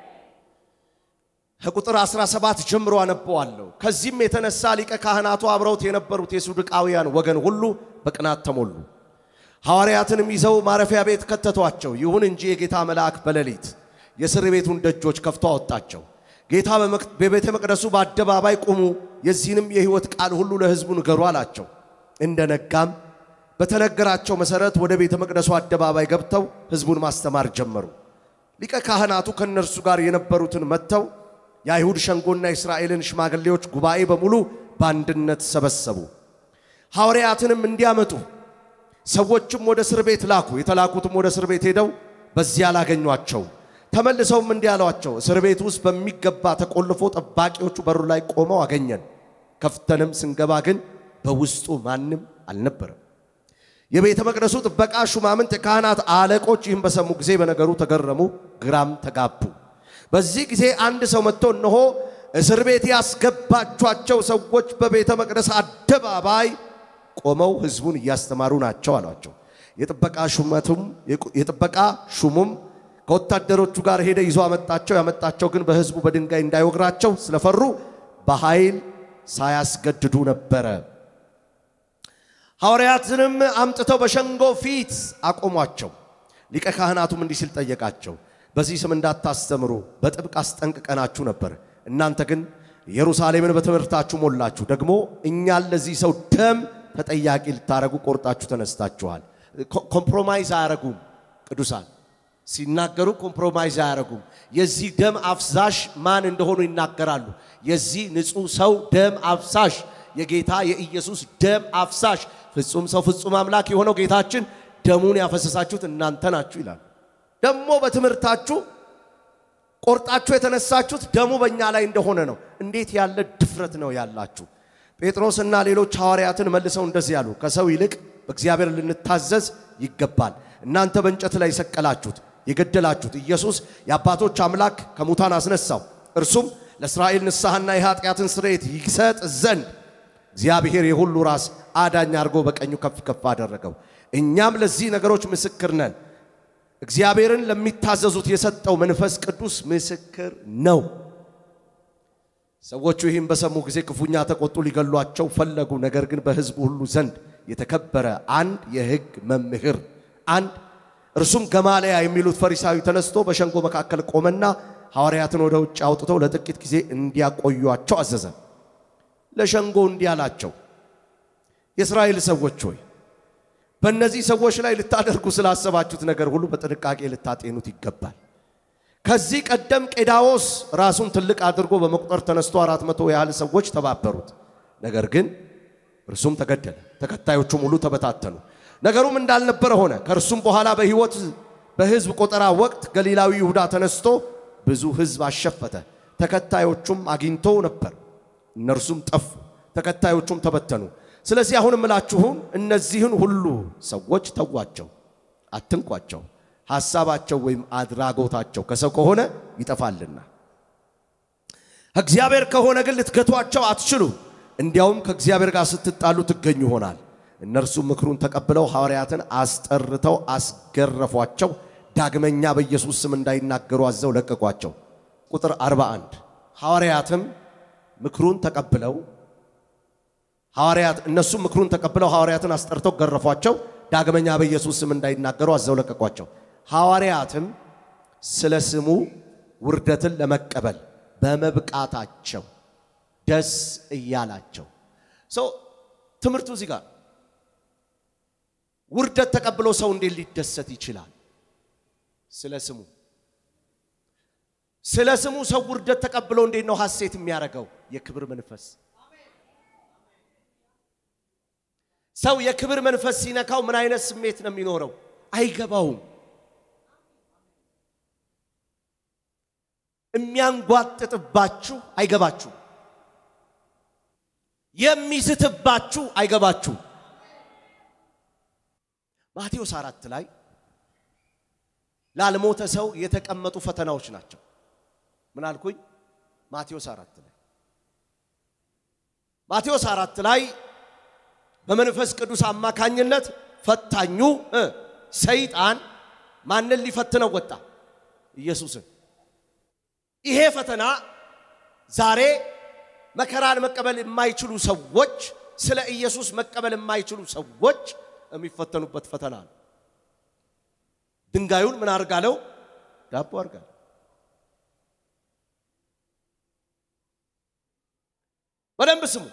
ከቁጥር 17 ጀምሮ አነበዋለሁ። ከዚህም የተነሳ ሊቀ ካህናቱ አብረውት የነበሩት የሱድቃውያን ወገን ሁሉ በቅናት ተሞሉ። ሐዋርያትንም ይዘው ማረፊያ ቤት ከተቷቸው። ይሁን እንጂ የጌታ መልአክ በሌሊት የእስር ቤቱን ደጆች ከፍቶ አወጣቸው። ጌታ በመቅ- በቤተ መቅደሱ በአደባባይ ቁሙ፣ የዚህንም የሕይወት ቃል ሁሉ ለሕዝቡ ንገሩ አላቸው። እንደ ነጋም በተነገራቸው መሠረት ወደ ቤተ መቅደሱ አደባባይ ገብተው ሕዝቡን ማስተማር ጀመሩ። ሊቀ ካህናቱ ከእነርሱ ጋር የነበሩትን መጥተው የአይሁድ ሸንጎና የእስራኤልን ሽማግሌዎች ጉባኤ በሙሉ በአንድነት ሰበሰቡ። ሐዋርያትንም እንዲያመጡ ሰዎችም ወደ እስር ቤት ላኩ። የተላኩትም ወደ እስር ቤት ሄደው በዚያ አላገኟቸው። ተመልሰውም እንዲህ አሏቸው፣ እስር ቤት ውስጥ በሚገባ ተቆልፎ ጠባቂዎቹ በሩ ላይ ቆመው አገኘን። ከፍተንም ስንገባ ግን በውስጡ ማንም አልነበረም። የቤተ መቅደሱ ጥበቃ ሹማምንት፣ የካህናት አለቆች ይህን በሰሙ ጊዜ በነገሩ ተገረሙ፣ ግራም ተጋቡ። በዚህ ጊዜ አንድ ሰው መጥቶ እነሆ እስር ቤት ያስገባቿቸው ሰዎች በቤተ መቅደስ አደባባይ ቆመው ሕዝቡን እያስተማሩ ናቸው አሏቸው። የጥበቃ ሹመቱም የጥበቃ ሹሙም ከወታደሮቹ ጋር ሄደ ይዞ አመጣቸው። ያመጣቸው ግን በሕዝቡ በድንጋይ እንዳይወግራቸው ስለፈሩ በኃይል ሳያስገድዱ ነበረ። ሐዋርያትንም አምጥተው በሸንጎ ፊት አቆሟቸው። ሊቀ ካህናቱም እንዲህ ሲል ጠየቃቸው፣ በዚህ ስም እንዳታስተምሩ በጥብቅ አስጠንቅቀናችሁ ነበር። እናንተ ግን ኢየሩሳሌምን በትምህርታችሁ ሞላችሁ። ደግሞ እኛን ለዚህ ሰው ደም ተጠያቂ ልታረጉ ቆርጣችሁ ተነስታችኋል። ኮምፕሮማይዝ አያረጉም። ቅዱሳን ሲናገሩ ኮምፕሮማይዝ አያረጉም። የዚህ ደም አፍሳሽ ማን እንደሆኑ ይናገራሉ። የዚህ ንጹሕ ሰው ደም አፍሳሽ የጌታ የኢየሱስ ደም አፍሳሽ ፍጹም ሰው ፍጹም አምላክ የሆነው ጌታችን ደሙን ያፈሰሳችሁት እናንተ ናችሁ ይላል። ደግሞ በትምህርታችሁ ቆርጣችሁ የተነሳችሁት ደሙ በእኛ ላይ እንደሆነ ነው። እንዴት ያለ ድፍረት ነው ያላችሁ! ጴጥሮስና ሌሎች ሐዋርያትን መልሰው እንደዚህ ያሉ፣ ከሰው ይልቅ በእግዚአብሔር ልንታዘዝ ይገባል። እናንተ በእንጨት ላይ የሰቀላችሁት የገደላችሁት ኢየሱስ የአባቶች አምላክ ከሙታን አስነሳው። እርሱም ለእስራኤል ንስሐና የኃጢአትን ስርየት ይሰጥ ዘንድ እግዚአብሔር የሁሉ ራስ አዳኝ አድርጎ በቀኙ ከፍ ከፍ አደረገው። እኛም ለዚህ ነገሮች ምስክር ነን። እግዚአብሔርን ለሚታዘዙት የሰጠው መንፈስ ቅዱስ ምስክር ነው። ሰዎቹ ይህም በሰሙ ጊዜ ክፉኛ ተቆጡ፣ ሊገሏቸው ፈለጉ። ነገር ግን በሕዝቡ ሁሉ ዘንድ የተከበረ አንድ የሕግ መምህር አንድ እርሱም ገማልያ የሚሉት ፈሪሳዊ ተነስቶ በሸንጎ መካከል ቆመና ሐዋርያትን ወደ ውጭ አውጥተው ለጥቂት ጊዜ እንዲያቆዩአቸው አዘዘ። ለሸንጎ እንዲህ አላቸው፣ የእስራኤል ሰዎች ሆይ በእነዚህ ሰዎች ላይ ልታደርጉ ስላሰባችሁት ነገር ሁሉ በጥንቃቄ ልታጤኑት ይገባል። ከዚህ ቀደም ቄዳዎስ ራሱን ትልቅ አድርጎ በመቁጠር ተነስቶ አራት መቶ ያህል ሰዎች ተባበሩት። ነገር ግን እርሱም ተገደለ፣ ተከታዮቹም ሁሉ ተበታተኑ። ነገሩም እንዳልነበረ ሆነ። ከእርሱም በኋላ በሕይወት በሕዝብ ቆጠራ ወቅት ገሊላዊ ይሁዳ ተነስቶ ብዙ ሕዝብ አሸፈተ። ተከታዮቹም አግኝቶ ነበር፣ እነርሱም ጠፉ፣ ተከታዮቹም ተበተኑ። ስለዚህ አሁን እምላችሁም እነዚህን ሁሉ ሰዎች ተዋቸው፣ አትንኳቸው። ሐሳባቸው ወይም አድራጎታቸው ከሰው ከሆነ ይጠፋልና ከእግዚአብሔር ከሆነ ግን ልትገቷቸው አትችሉ። እንዲያውም ከእግዚአብሔር ጋር ስትጣሉ ትገኙ ይሆናል። እነርሱም ምክሩን ተቀብለው ሐዋርያትን አስጠርተው አስገረፏቸው። ዳግመኛ በኢየሱስ ስም እንዳይናገሩ አዘው ለቀቋቸው። ቁጥር 41 ሐዋርያትም ምክሩን ተቀብለው ሐዋርያት እነሱም ምክሩን ተቀብለው ሐዋርያትን አስጠርተው ገረፏቸው። ዳግመኛ በኢየሱስ ስም እንዳይናገሩ አዘው ለቀቋቸው። ሐዋርያትም ስለ ስሙ ውርደትን ለመቀበል በመብቃታቸው ደስ እያላቸው ሰው ትምህርቱ እዚህ ጋር ውርደት ተቀብሎ ሰው እንዴት ሊደሰት ይችላል? ስለ ስሙ ስለ ስሙ ሰው ውርደት ተቀብሎ እንዴት ነው ሐሴት የሚያደርገው? የክብር መንፈስ ሰው የክብር መንፈስ ሲነካው ምን አይነት ስሜት ነው የሚኖረው? አይገባውም። የሚያንጓጥጥባችሁ አይገባችሁ፣ የሚስትባችሁ አይገባችሁ። ማቴዎስ አራት ላይ ላልሞተ ሰው የተቀመጡ ፈተናዎች ናቸው። ምን አልኩኝ? ማቴዎስ አራት ላይ ማቴዎስ አራት ላይ በመንፈስ ቅዱስ አማካኝነት ፈታኙ እ ሰይጣን ማንን ሊፈትነው ወጣ? ኢየሱስን። ይሄ ፈተና ዛሬ መከራን መቀበል የማይችሉ ሰዎች፣ ስለ ኢየሱስ መቀበል የማይችሉ ሰዎች የሚፈተኑበት ፈተና ነው። ድንጋዩን ምን አርጋለው? ዳቦ አርጋለው። በደንብ ስሙ።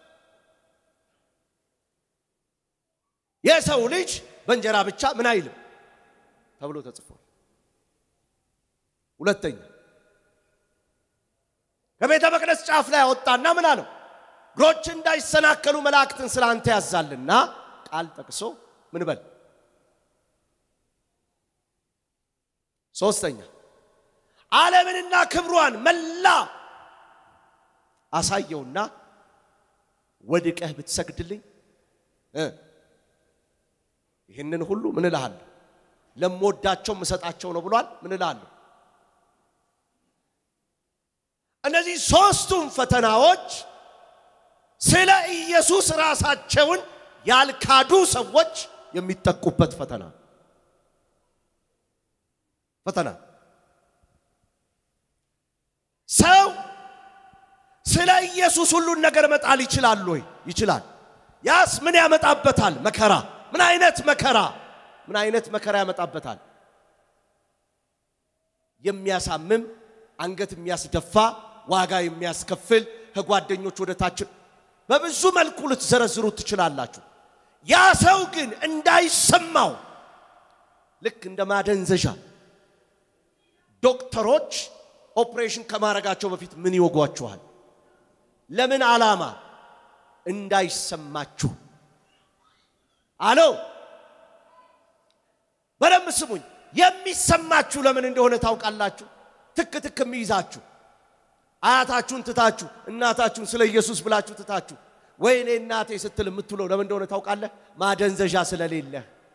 የሰው ልጅ በእንጀራ ብቻ ምን አይልም ተብሎ ተጽፏል። ሁለተኛ ከቤተ መቅደስ ጫፍ ላይ አወጣና ምን አለው? እግሮች እንዳይሰናከሉ መላእክትን ስለ አንተ ያዛልና ቃል ጠቅሶ ምን በል። ሶስተኛ ዓለምንና ክብሯን መላ አሳየውና ወድቀህ ብትሰግድልኝ እ ይህንን ሁሉ ምን እልሃለሁ ለምወዳቸው ምሰጣቸው ነው ብሏል። ምን እልሃለሁ? እነዚህ ሦስቱም ፈተናዎች ስለ ኢየሱስ ራሳቸውን ያልካዱ ሰዎች የሚጠቁበት ፈተና ፈተና ሰው ስለ ኢየሱስ ሁሉን ነገር መጣል ይችላል ወይ? ይችላል። ያስ ምን ያመጣበታል? መከራ። ምን አይነት መከራ? ምን አይነት መከራ ያመጣበታል? የሚያሳምም አንገት የሚያስደፋ ዋጋ የሚያስከፍል ከጓደኞች ወደ ታች በብዙ መልኩ ልትዘረዝሩ ትችላላችሁ። ያ ሰው ግን እንዳይሰማው ልክ እንደ ማደንዘዣ ዶክተሮች ኦፕሬሽን ከማድረጋቸው በፊት ምን ይወጓችኋል? ለምን ዓላማ? እንዳይሰማችሁ። አሎ በደንብ ስሙኝ። የሚሰማችሁ ለምን እንደሆነ ታውቃላችሁ? ትክ ትክ የሚይዛችሁ አያታችሁን ትታችሁ እናታችሁን ስለ ኢየሱስ ብላችሁ ትታችሁ ወይኔ እናቴ ስትል የምትውለው ለምን እንደሆነ ታውቃለህ? ማደንዘዣ ስለሌለ።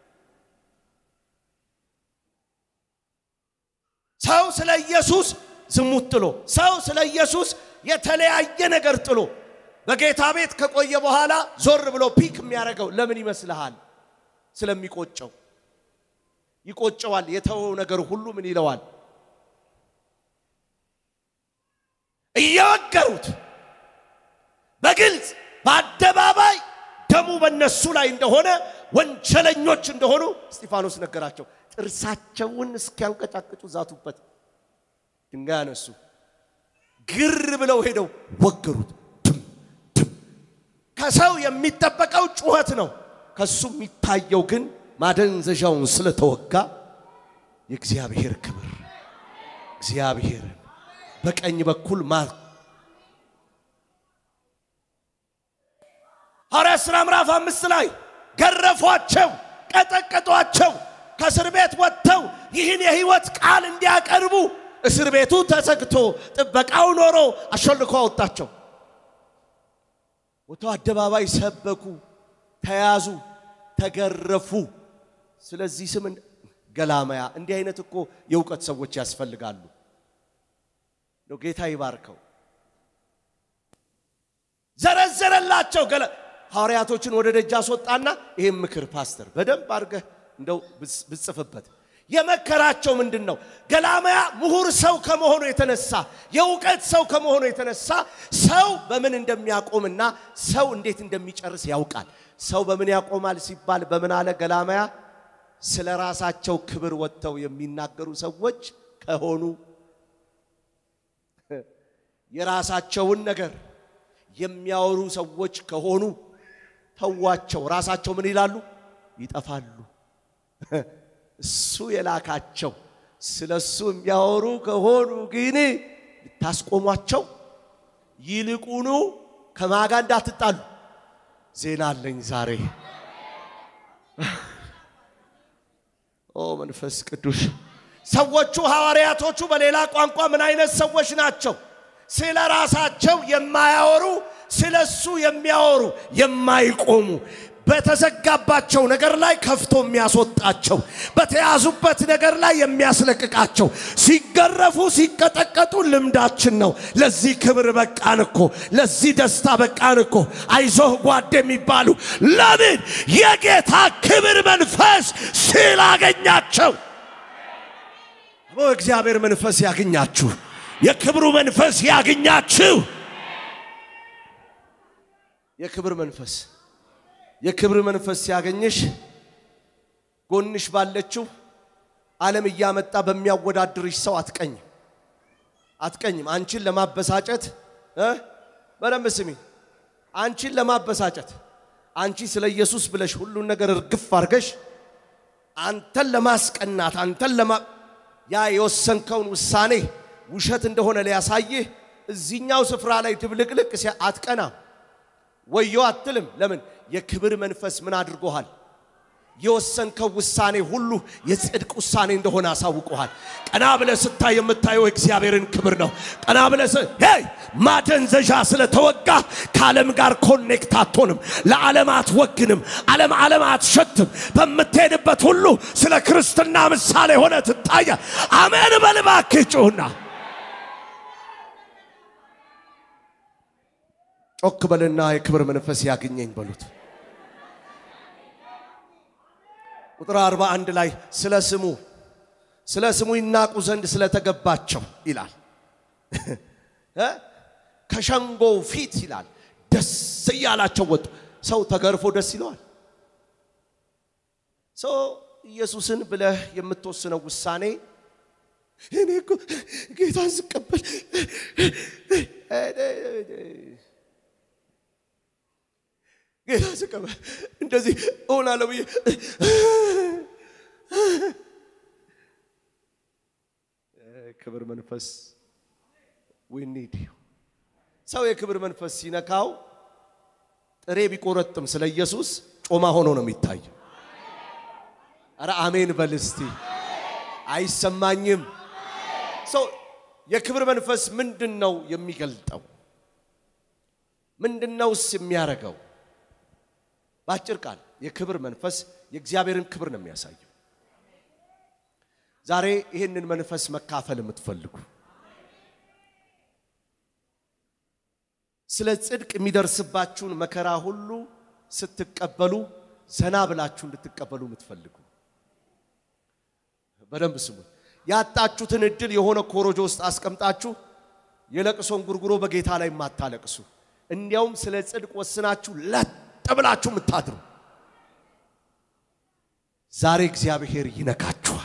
ሰው ስለ ኢየሱስ ዝሙት ጥሎ፣ ሰው ስለ ኢየሱስ የተለያየ ነገር ጥሎ በጌታ ቤት ከቆየ በኋላ ዞር ብሎ ፒክ የሚያደርገው ለምን ይመስልሃል? ስለሚቆጨው ይቆጨዋል። የተወው ነገር ሁሉ ምን ይለዋል? እየወገሩት በግልጽ በአደባባይ ደሙ በነሱ ላይ እንደሆነ ወንጀለኞች እንደሆኑ እስጢፋኖስ ነገራቸው። ጥርሳቸውን እስኪያንቀጫቅጩ ዛቱበት። ድንጋይ አነሱ። ግር ብለው ሄደው ወገሩት። ትም ትም። ከሰው የሚጠበቀው ጩኸት ነው። ከሱ የሚታየው ግን ማደንዘዣውን ስለተወጋ የእግዚአብሔር ክብር እግዚአብሔርን በቀኝ በኩል ማ ሐዋርያት ሥራ ምዕራፍ አምስት ላይ ገረፏቸው፣ ቀጠቀጧቸው። ከእስር ቤት ወጥተው ይህን የሕይወት ቃል እንዲያቀርቡ እስር ቤቱ ተዘግቶ ጥበቃው ኖሮ አሾልኮ አወጣቸው። ወጥተው አደባባይ ሰበኩ፣ ተያዙ፣ ተገረፉ። ስለዚህ ስም ገላመያ። እንዲህ አይነት እኮ የእውቀት ሰዎች ያስፈልጋሉ። ነው ጌታ ይባርከው። ዘረዘረላቸው ገለ ሐዋርያቶችን ወደ ደጅ አስወጣና ይህም ምክር ፓስተር በደንብ አድርገህ እንደው ብጽፍበት የመከራቸው ምንድን ነው? ገላመያ ምሁር ሰው ከመሆኑ የተነሳ የእውቀት ሰው ከመሆኑ የተነሳ ሰው በምን እንደሚያቆምና ሰው እንዴት እንደሚጨርስ ያውቃል። ሰው በምን ያቆማል ሲባል በምን አለ ገላመያ? ስለ ራሳቸው ክብር ወጥተው የሚናገሩ ሰዎች ከሆኑ የራሳቸውን ነገር የሚያወሩ ሰዎች ከሆኑ ተዋቸው። ራሳቸው ምን ይላሉ? ይጠፋሉ። እሱ የላካቸው ስለ እሱ የሚያወሩ ከሆኑ ግን ልታስቆሟቸው፣ ይልቁኑ ከማጋ እንዳትጣሉ ዜና አለኝ ዛሬ። ኦ መንፈስ ቅዱስ ሰዎቹ ሐዋርያቶቹ በሌላ ቋንቋ ምን አይነት ሰዎች ናቸው? ስለ ራሳቸው የማያወሩ ስለ እሱ የሚያወሩ የማይቆሙ በተዘጋባቸው ነገር ላይ ከፍቶ የሚያስወጣቸው በተያዙበት ነገር ላይ የሚያስለቅቃቸው ሲገረፉ ሲቀጠቀጡ ልምዳችን ነው። ለዚህ ክብር በቃን እኮ፣ ለዚህ ደስታ በቃን እኮ። አይዞህ ጓድ የሚባሉ ለምን የጌታ ክብር መንፈስ ስላገኛቸው። እግዚአብሔር መንፈስ ያገኛችሁ፣ የክብሩ መንፈስ ያገኛችሁ። የክብር መንፈስ የክብር መንፈስ ሲያገኝሽ ጎንሽ ባለችው ዓለም እያመጣ በሚያወዳድርሽ ሰው አትቀኝም አትቀኝም። አንቺን ለማበሳጨት እ በደንብ ስሚ። አንቺን ለማበሳጨት አንቺ ስለ ኢየሱስ ብለሽ ሁሉን ነገር እርግፍ አድርገሽ አንተን ለማስቀናት አንተን ለማ ያ የወሰንከውን ውሳኔ ውሸት እንደሆነ ሊያሳይህ እዚህኛው ስፍራ ላይ ድብልቅልቅ ሲያ አትቀናም። ወዮ አትልም። ለምን? የክብር መንፈስ ምን አድርጎሃል? የወሰንከው ውሳኔ ሁሉ የጽድቅ ውሳኔ እንደሆነ አሳውቆሃል። ቀና ብለህ ስታይ የምታየው እግዚአብሔርን ክብር ነው። ቀና ብለህ ሄይ ማደንዘዣ ስለተወጋ ከዓለም ጋር ኮኔክት አትሆንም። ለዓለም አትወግንም። ዓለም ዓለም አትሸትም። በምትሄድበት ሁሉ ስለ ክርስትና ምሳሌ ሆነ ትታያ። አሜን በል እባክህ ጩሁና ጮክ በልና የክብር መንፈስ ያግኘኝ በሉት። ቁጥር 41 ላይ ስለ ስሙ ስለ ስሙ ይናቁ ዘንድ ስለተገባቸው ይላል። ከሸንጎው ፊት ይላል ደስ እያላቸው ወጡ። ሰው ተገርፎ ደስ ይለዋል። ሰው ኢየሱስን ብለህ የምትወስነው ውሳኔ እኔ እኮ ጌታን ስቀበል ጌታ ስቀበል እንደዚህ እሆናለሁ ብዬ ክብር መንፈስ we need you ሰው የክብር መንፈስ ሲነካው ጥሬ ቢቆረጥም ስለ ኢየሱስ ጮማ ሆኖ ነው የሚታየው። አረ አሜን በል እስቲ። አይሰማኝም። ሰው የክብር መንፈስ ምንድን ነው የሚገልጠው? ምንድነውስ የሚያደርገው? በአጭር ቃል የክብር መንፈስ የእግዚአብሔርን ክብር ነው የሚያሳየው። ዛሬ ይህንን መንፈስ መካፈል የምትፈልጉ ስለ ጽድቅ የሚደርስባችሁን መከራ ሁሉ ስትቀበሉ ዘና ብላችሁ እንድትቀበሉ የምትፈልጉ በደንብ ስሙ። ያጣችሁትን እድል የሆነ ኮሮጆ ውስጥ አስቀምጣችሁ የለቅሶን ጉርጉሮ በጌታ ላይ የማታለቅሱ እንዲያውም ስለ ጽድቅ ወስናችሁ ለጥ ብላችሁ የምታድሩ ዛሬ እግዚአብሔር ይነካችኋል።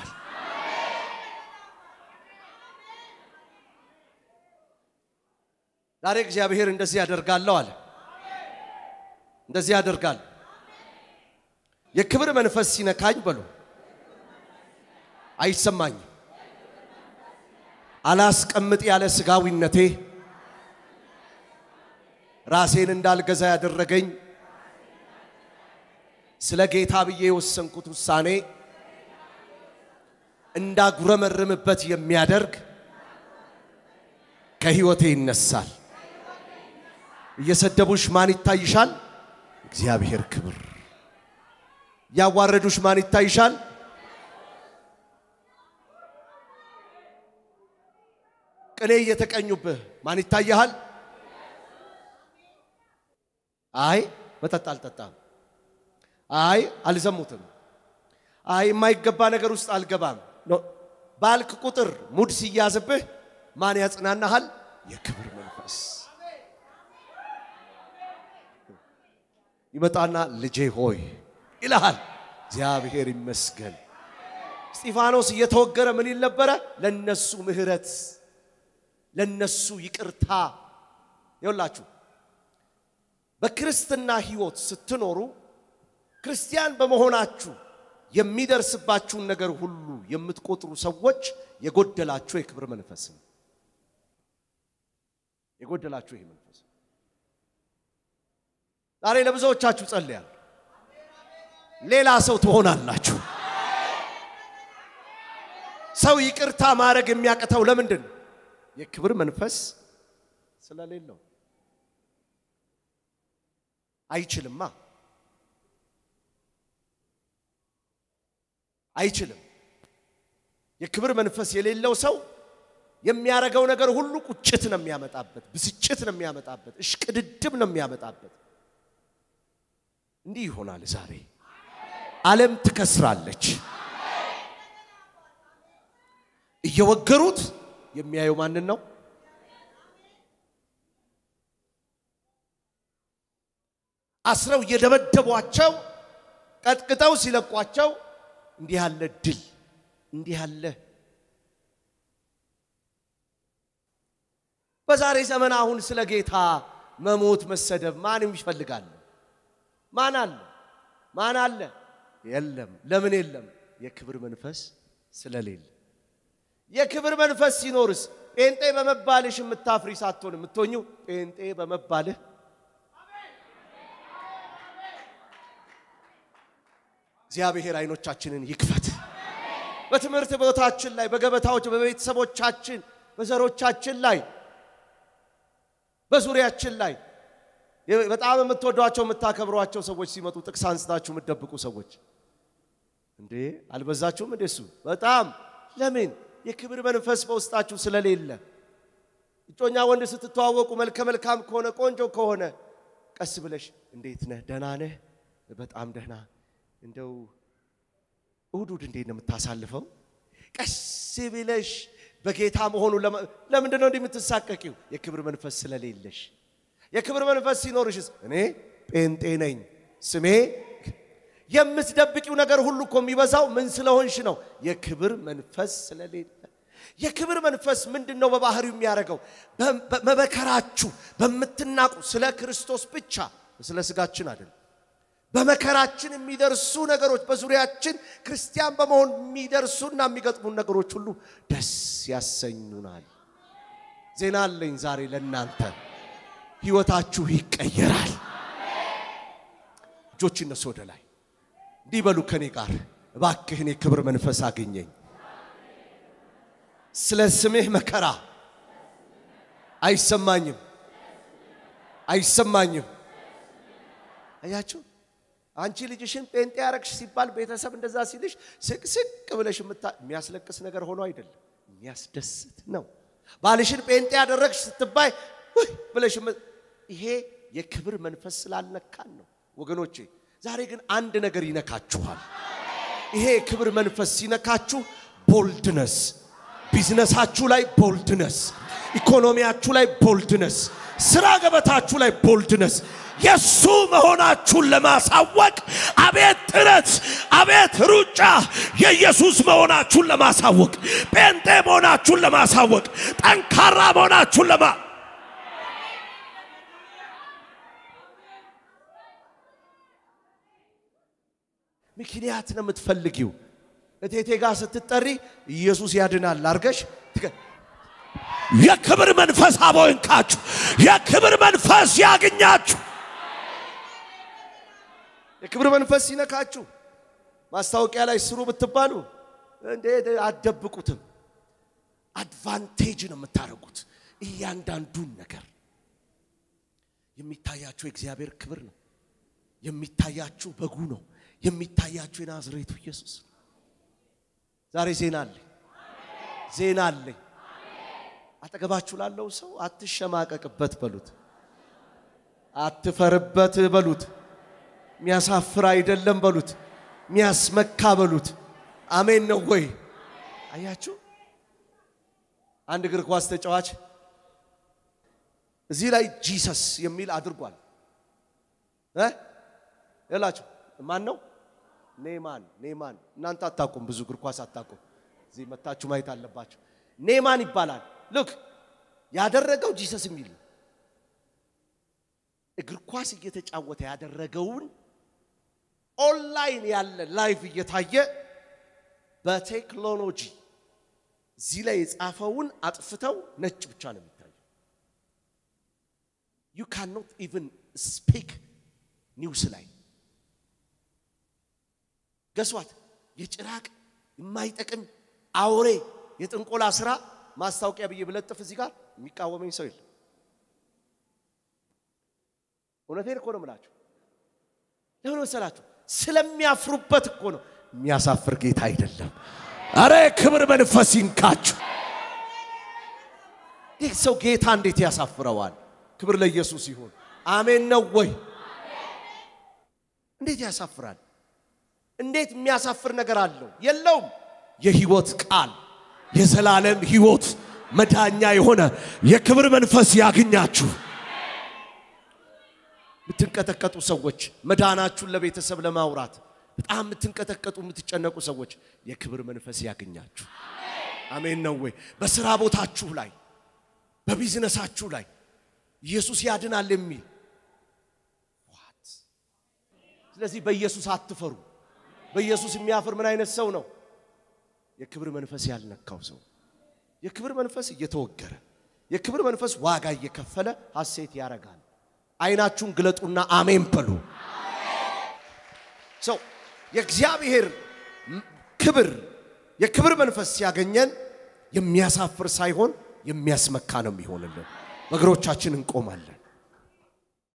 ዛሬ እግዚአብሔር እንደዚህ ያደርጋለሁ አለ። እንደዚህ ያደርጋል። የክብር መንፈስ ሲነካኝ በሉ አይሰማኝም። አላስቀምጥ ያለ ስጋዊነቴ ራሴን እንዳልገዛ ያደረገኝ ስለ ጌታ ብዬ የወሰንኩት ውሳኔ እንዳጉረመርምበት የሚያደርግ ከህይወቴ ይነሳል። እየሰደቡሽ ማን ይታይሻል? እግዚአብሔር ክብር። እያዋረዱሽ ማን ይታይሻል? ቅኔ እየተቀኙብህ ማን ይታይሃል? አይ መጠጥ አልጠጣም፣ አይ አልዘሙትም፣ አይ የማይገባ ነገር ውስጥ አልገባም ባልክ ቁጥር ሙድ ሲያዝብህ ማን ያጽናናሃል? የክብር መንፈስ ይመጣና ልጄ ሆይ ይልሃል። እግዚአብሔር ይመስገን። እስጢፋኖስ እየተወገረ ምን ይል ነበረ? ለነሱ ምህረት፣ ለነሱ ይቅርታ። ይውላችሁ በክርስትና ህይወት ስትኖሩ ክርስቲያን በመሆናችሁ የሚደርስባችሁን ነገር ሁሉ የምትቆጥሩ ሰዎች የጎደላችሁ የክብር መንፈስ ነው። የጎደላችሁ ይሄ መንፈስ ዛሬ ለብዙዎቻችሁ ጸልያለሁ። ሌላ ሰው ትሆናላችሁ። ሰው ይቅርታ ማድረግ የሚያቅተው ለምንድን ነው? የክብር መንፈስ ስለሌለው አይችልማ። አይችልም። የክብር መንፈስ የሌለው ሰው የሚያደርገው ነገር ሁሉ ቁጭት ነው የሚያመጣበት፣ ብስጭት ነው የሚያመጣበት፣ እሽቅድድም ነው የሚያመጣበት። እንዲህ ይሆናል ዛሬ ዓለም ትከስራለች። እየወገሩት የሚያየው ማንን ነው? አስረው እየደበደቧቸው ቀጥቅጠው ሲለቋቸው እንዲህ ያለ ድል እንዲህ ያለ በዛሬ ዘመን አሁን ስለ ጌታ መሞት መሰደብ ማንም ይፈልጋል? ማን አለ? ማን አለ? የለም። ለምን የለም? የክብር መንፈስ ስለሌለ። የክብር መንፈስ ሲኖርስ ጴንጤ በመባልሽ የምታፍሪ ሳትሆን የምትሆኙ ጴንጤ በመባልህ እግዚአብሔር አይኖቻችንን ይክፈት። በትምህርት ቦታችን ላይ፣ በገበታዎች፣ በቤተሰቦቻችን፣ በዘሮቻችን ላይ፣ በዙሪያችን ላይ በጣም የምትወዷቸው የምታከብሯቸው ሰዎች ሲመጡ ጥቅስ አንስታችሁ የምትደብቁ ሰዎች እንዴ አልበዛችሁም? እንዴ እሱ በጣም ለምን የክብር መንፈስ በውስጣችሁ ስለሌለ እጮኛ ወንድ ስትተዋወቁ መልከ መልካም ከሆነ ቆንጆ ከሆነ ቀስ ብለሽ እንዴት ነህ? ደህና ነህ? በጣም ደህና እንደው እሁድ እሁድ እንዴት ነው የምታሳልፈው? ቀስ ብለሽ በጌታ መሆኑ ለምንድን ነው እንዲህ የምትሳቀቂው? የክብር መንፈስ ስለሌለሽ። የክብር መንፈስ ሲኖርሽስ እኔ ጴንጤ ነኝ ስሜ የምትደብቂው ነገር ሁሉ እኮ የሚበዛው ምን ስለሆንሽ ነው? የክብር መንፈስ ስለሌለ። የክብር መንፈስ ምንድን ነው በባህሪው የሚያደርገው? በመከራችሁ በምትናቁ ስለ ክርስቶስ ብቻ ስለ ስጋችን አይደለም። በመከራችን የሚደርሱ ነገሮች በዙሪያችን ክርስቲያን በመሆን የሚደርሱና የሚገጥሙን ነገሮች ሁሉ ደስ ያሰኙናል። ዜና አለኝ ዛሬ ለእናንተ፣ ህይወታችሁ ይቀየራል። እጆች እነሱ ወደ ላይ እንዲህ በሉ ከኔ ጋር እባክህን የክብር መንፈስ አገኘኝ። ስለ ስምህ መከራ አይሰማኝም አይሰማኝም። አያችሁ አንቺ ልጅሽን ጴንጤ ያረግሽ ሲባል ቤተሰብ እንደዛ ሲልሽ ስቅስቅ ብለሽ የምታ የሚያስለቅስ ነገር ሆኖ አይደለም፣ የሚያስደስት ነው። ባልሽን ጴንጤ ያደረግሽ ስትባይ ውይ ብለሽ የም- ይሄ የክብር መንፈስ ስላልነካን ነው ወገኖቼ። ዛሬ ግን አንድ ነገር ይነካችኋል። ይሄ የክብር መንፈስ ሲነካችሁ ቦልድነስ፣ ቢዝነሳችሁ ላይ ቦልድነስ፣ ኢኮኖሚያችሁ ላይ ቦልድነስ፣ ስራ ገበታችሁ ላይ ቦልድነስ የሱ መሆናችሁን ለማሳወቅ አቤት ጥረት፣ አቤት ሩጫ፣ የኢየሱስ መሆናችሁን ለማሳወቅ ጴንጤ መሆናችሁን ለማሳወቅ ጠንካራ መሆናችሁን ለማ ምክንያት ነው የምትፈልጊው። እቴቴ ጋር ስትጠሪ ኢየሱስ ያድናል አርገሽ ትገ- የክብር መንፈስ አቦይንካችሁ፣ የክብር መንፈስ ያግኛችሁ። የክብር መንፈስ ሲነካችሁ ማስታወቂያ ላይ ስሩ ብትባሉ እንዴ አትደብቁትም። አድቫንቴጅ ነው የምታደርጉት። እያንዳንዱን ነገር የሚታያችሁ የእግዚአብሔር ክብር ነው። የሚታያችሁ በጉ ነው። የሚታያችሁ የናዝሬቱ ኢየሱስ ነው። ዛሬ ዜና አለኝ፣ ዜና አለኝ። አጠገባችሁ ላለው ሰው አትሸማቀቅበት በሉት፣ አትፈርበት በሉት፣ የሚያሳፍር አይደለም በሉት፣ የሚያስመካ በሉት። አሜን ነው ወይ? አያችሁ፣ አንድ እግር ኳስ ተጫዋች እዚህ ላይ ጂሰስ የሚል አድርጓል እ ይላችሁ ማን ነው? ኔማን ኔማን። እናንተ አታውቁም፣ ብዙ እግር ኳስ አታውቁም። እዚህ መታችሁ ማየት አለባችሁ። ኔማን ይባላል። ልክ ያደረገው ጂሰስ የሚል ነው። እግር ኳስ እየተጫወተ ያደረገውን ኦንላይን ያለ ላይቭ እየታየ በቴክኖሎጂ እዚህ ላይ የጻፈውን አጥፍተው ነጭ ብቻ ነው የሚታየው። ዩ ካን ኖት ኢቭን ስፒክ ኒውስ ላይ ገሷት የጭራቅ የማይጠቅም አውሬ የጥንቆላ ስራ ማስታወቂያ ብዬ ብለጥፍ እዚህ ጋር የሚቃወመኝ ሰው የለም። እውነቴን እኮ ነው የምላችሁ። ለምን መሰላችሁ? ስለሚያፍሩበት እኮ ነው። የሚያሳፍር ጌታ አይደለም። አረ ክብር መንፈስ ይንካችሁ። ይህ ሰው ጌታ እንዴት ያሳፍረዋል? ክብር ለኢየሱስ ይሁን። አሜን ነው ወይ? እንዴት ያሳፍራል? እንዴት የሚያሳፍር ነገር አለው? የለውም። የህይወት ቃል የዘላለም ህይወት መዳኛ የሆነ የክብር መንፈስ ያግኛችሁ። የምትንቀጠቀጡ ሰዎች መዳናችሁን ለቤተሰብ ለማውራት በጣም የምትንቀጠቀጡ የምትጨነቁ ሰዎች የክብር መንፈስ ያገኛችሁ። አሜን ነው ወይ? በስራ ቦታችሁ ላይ በቢዝነሳችሁ ላይ ኢየሱስ ያድናል የሚል ዋት። ስለዚህ በኢየሱስ አትፈሩ። በኢየሱስ የሚያፍር ምን አይነት ሰው ነው? የክብር መንፈስ ያልነካው ሰው። የክብር መንፈስ እየተወገረ የክብር መንፈስ ዋጋ እየከፈለ ሐሴት ያደርጋል። አይናችሁን ግለጡና አሜን በሉ። ሰው የእግዚአብሔር ክብር የክብር መንፈስ ሲያገኘን የሚያሳፍር ሳይሆን የሚያስመካ ነው የሚሆንልን። በእግሮቻችን እንቆማለን።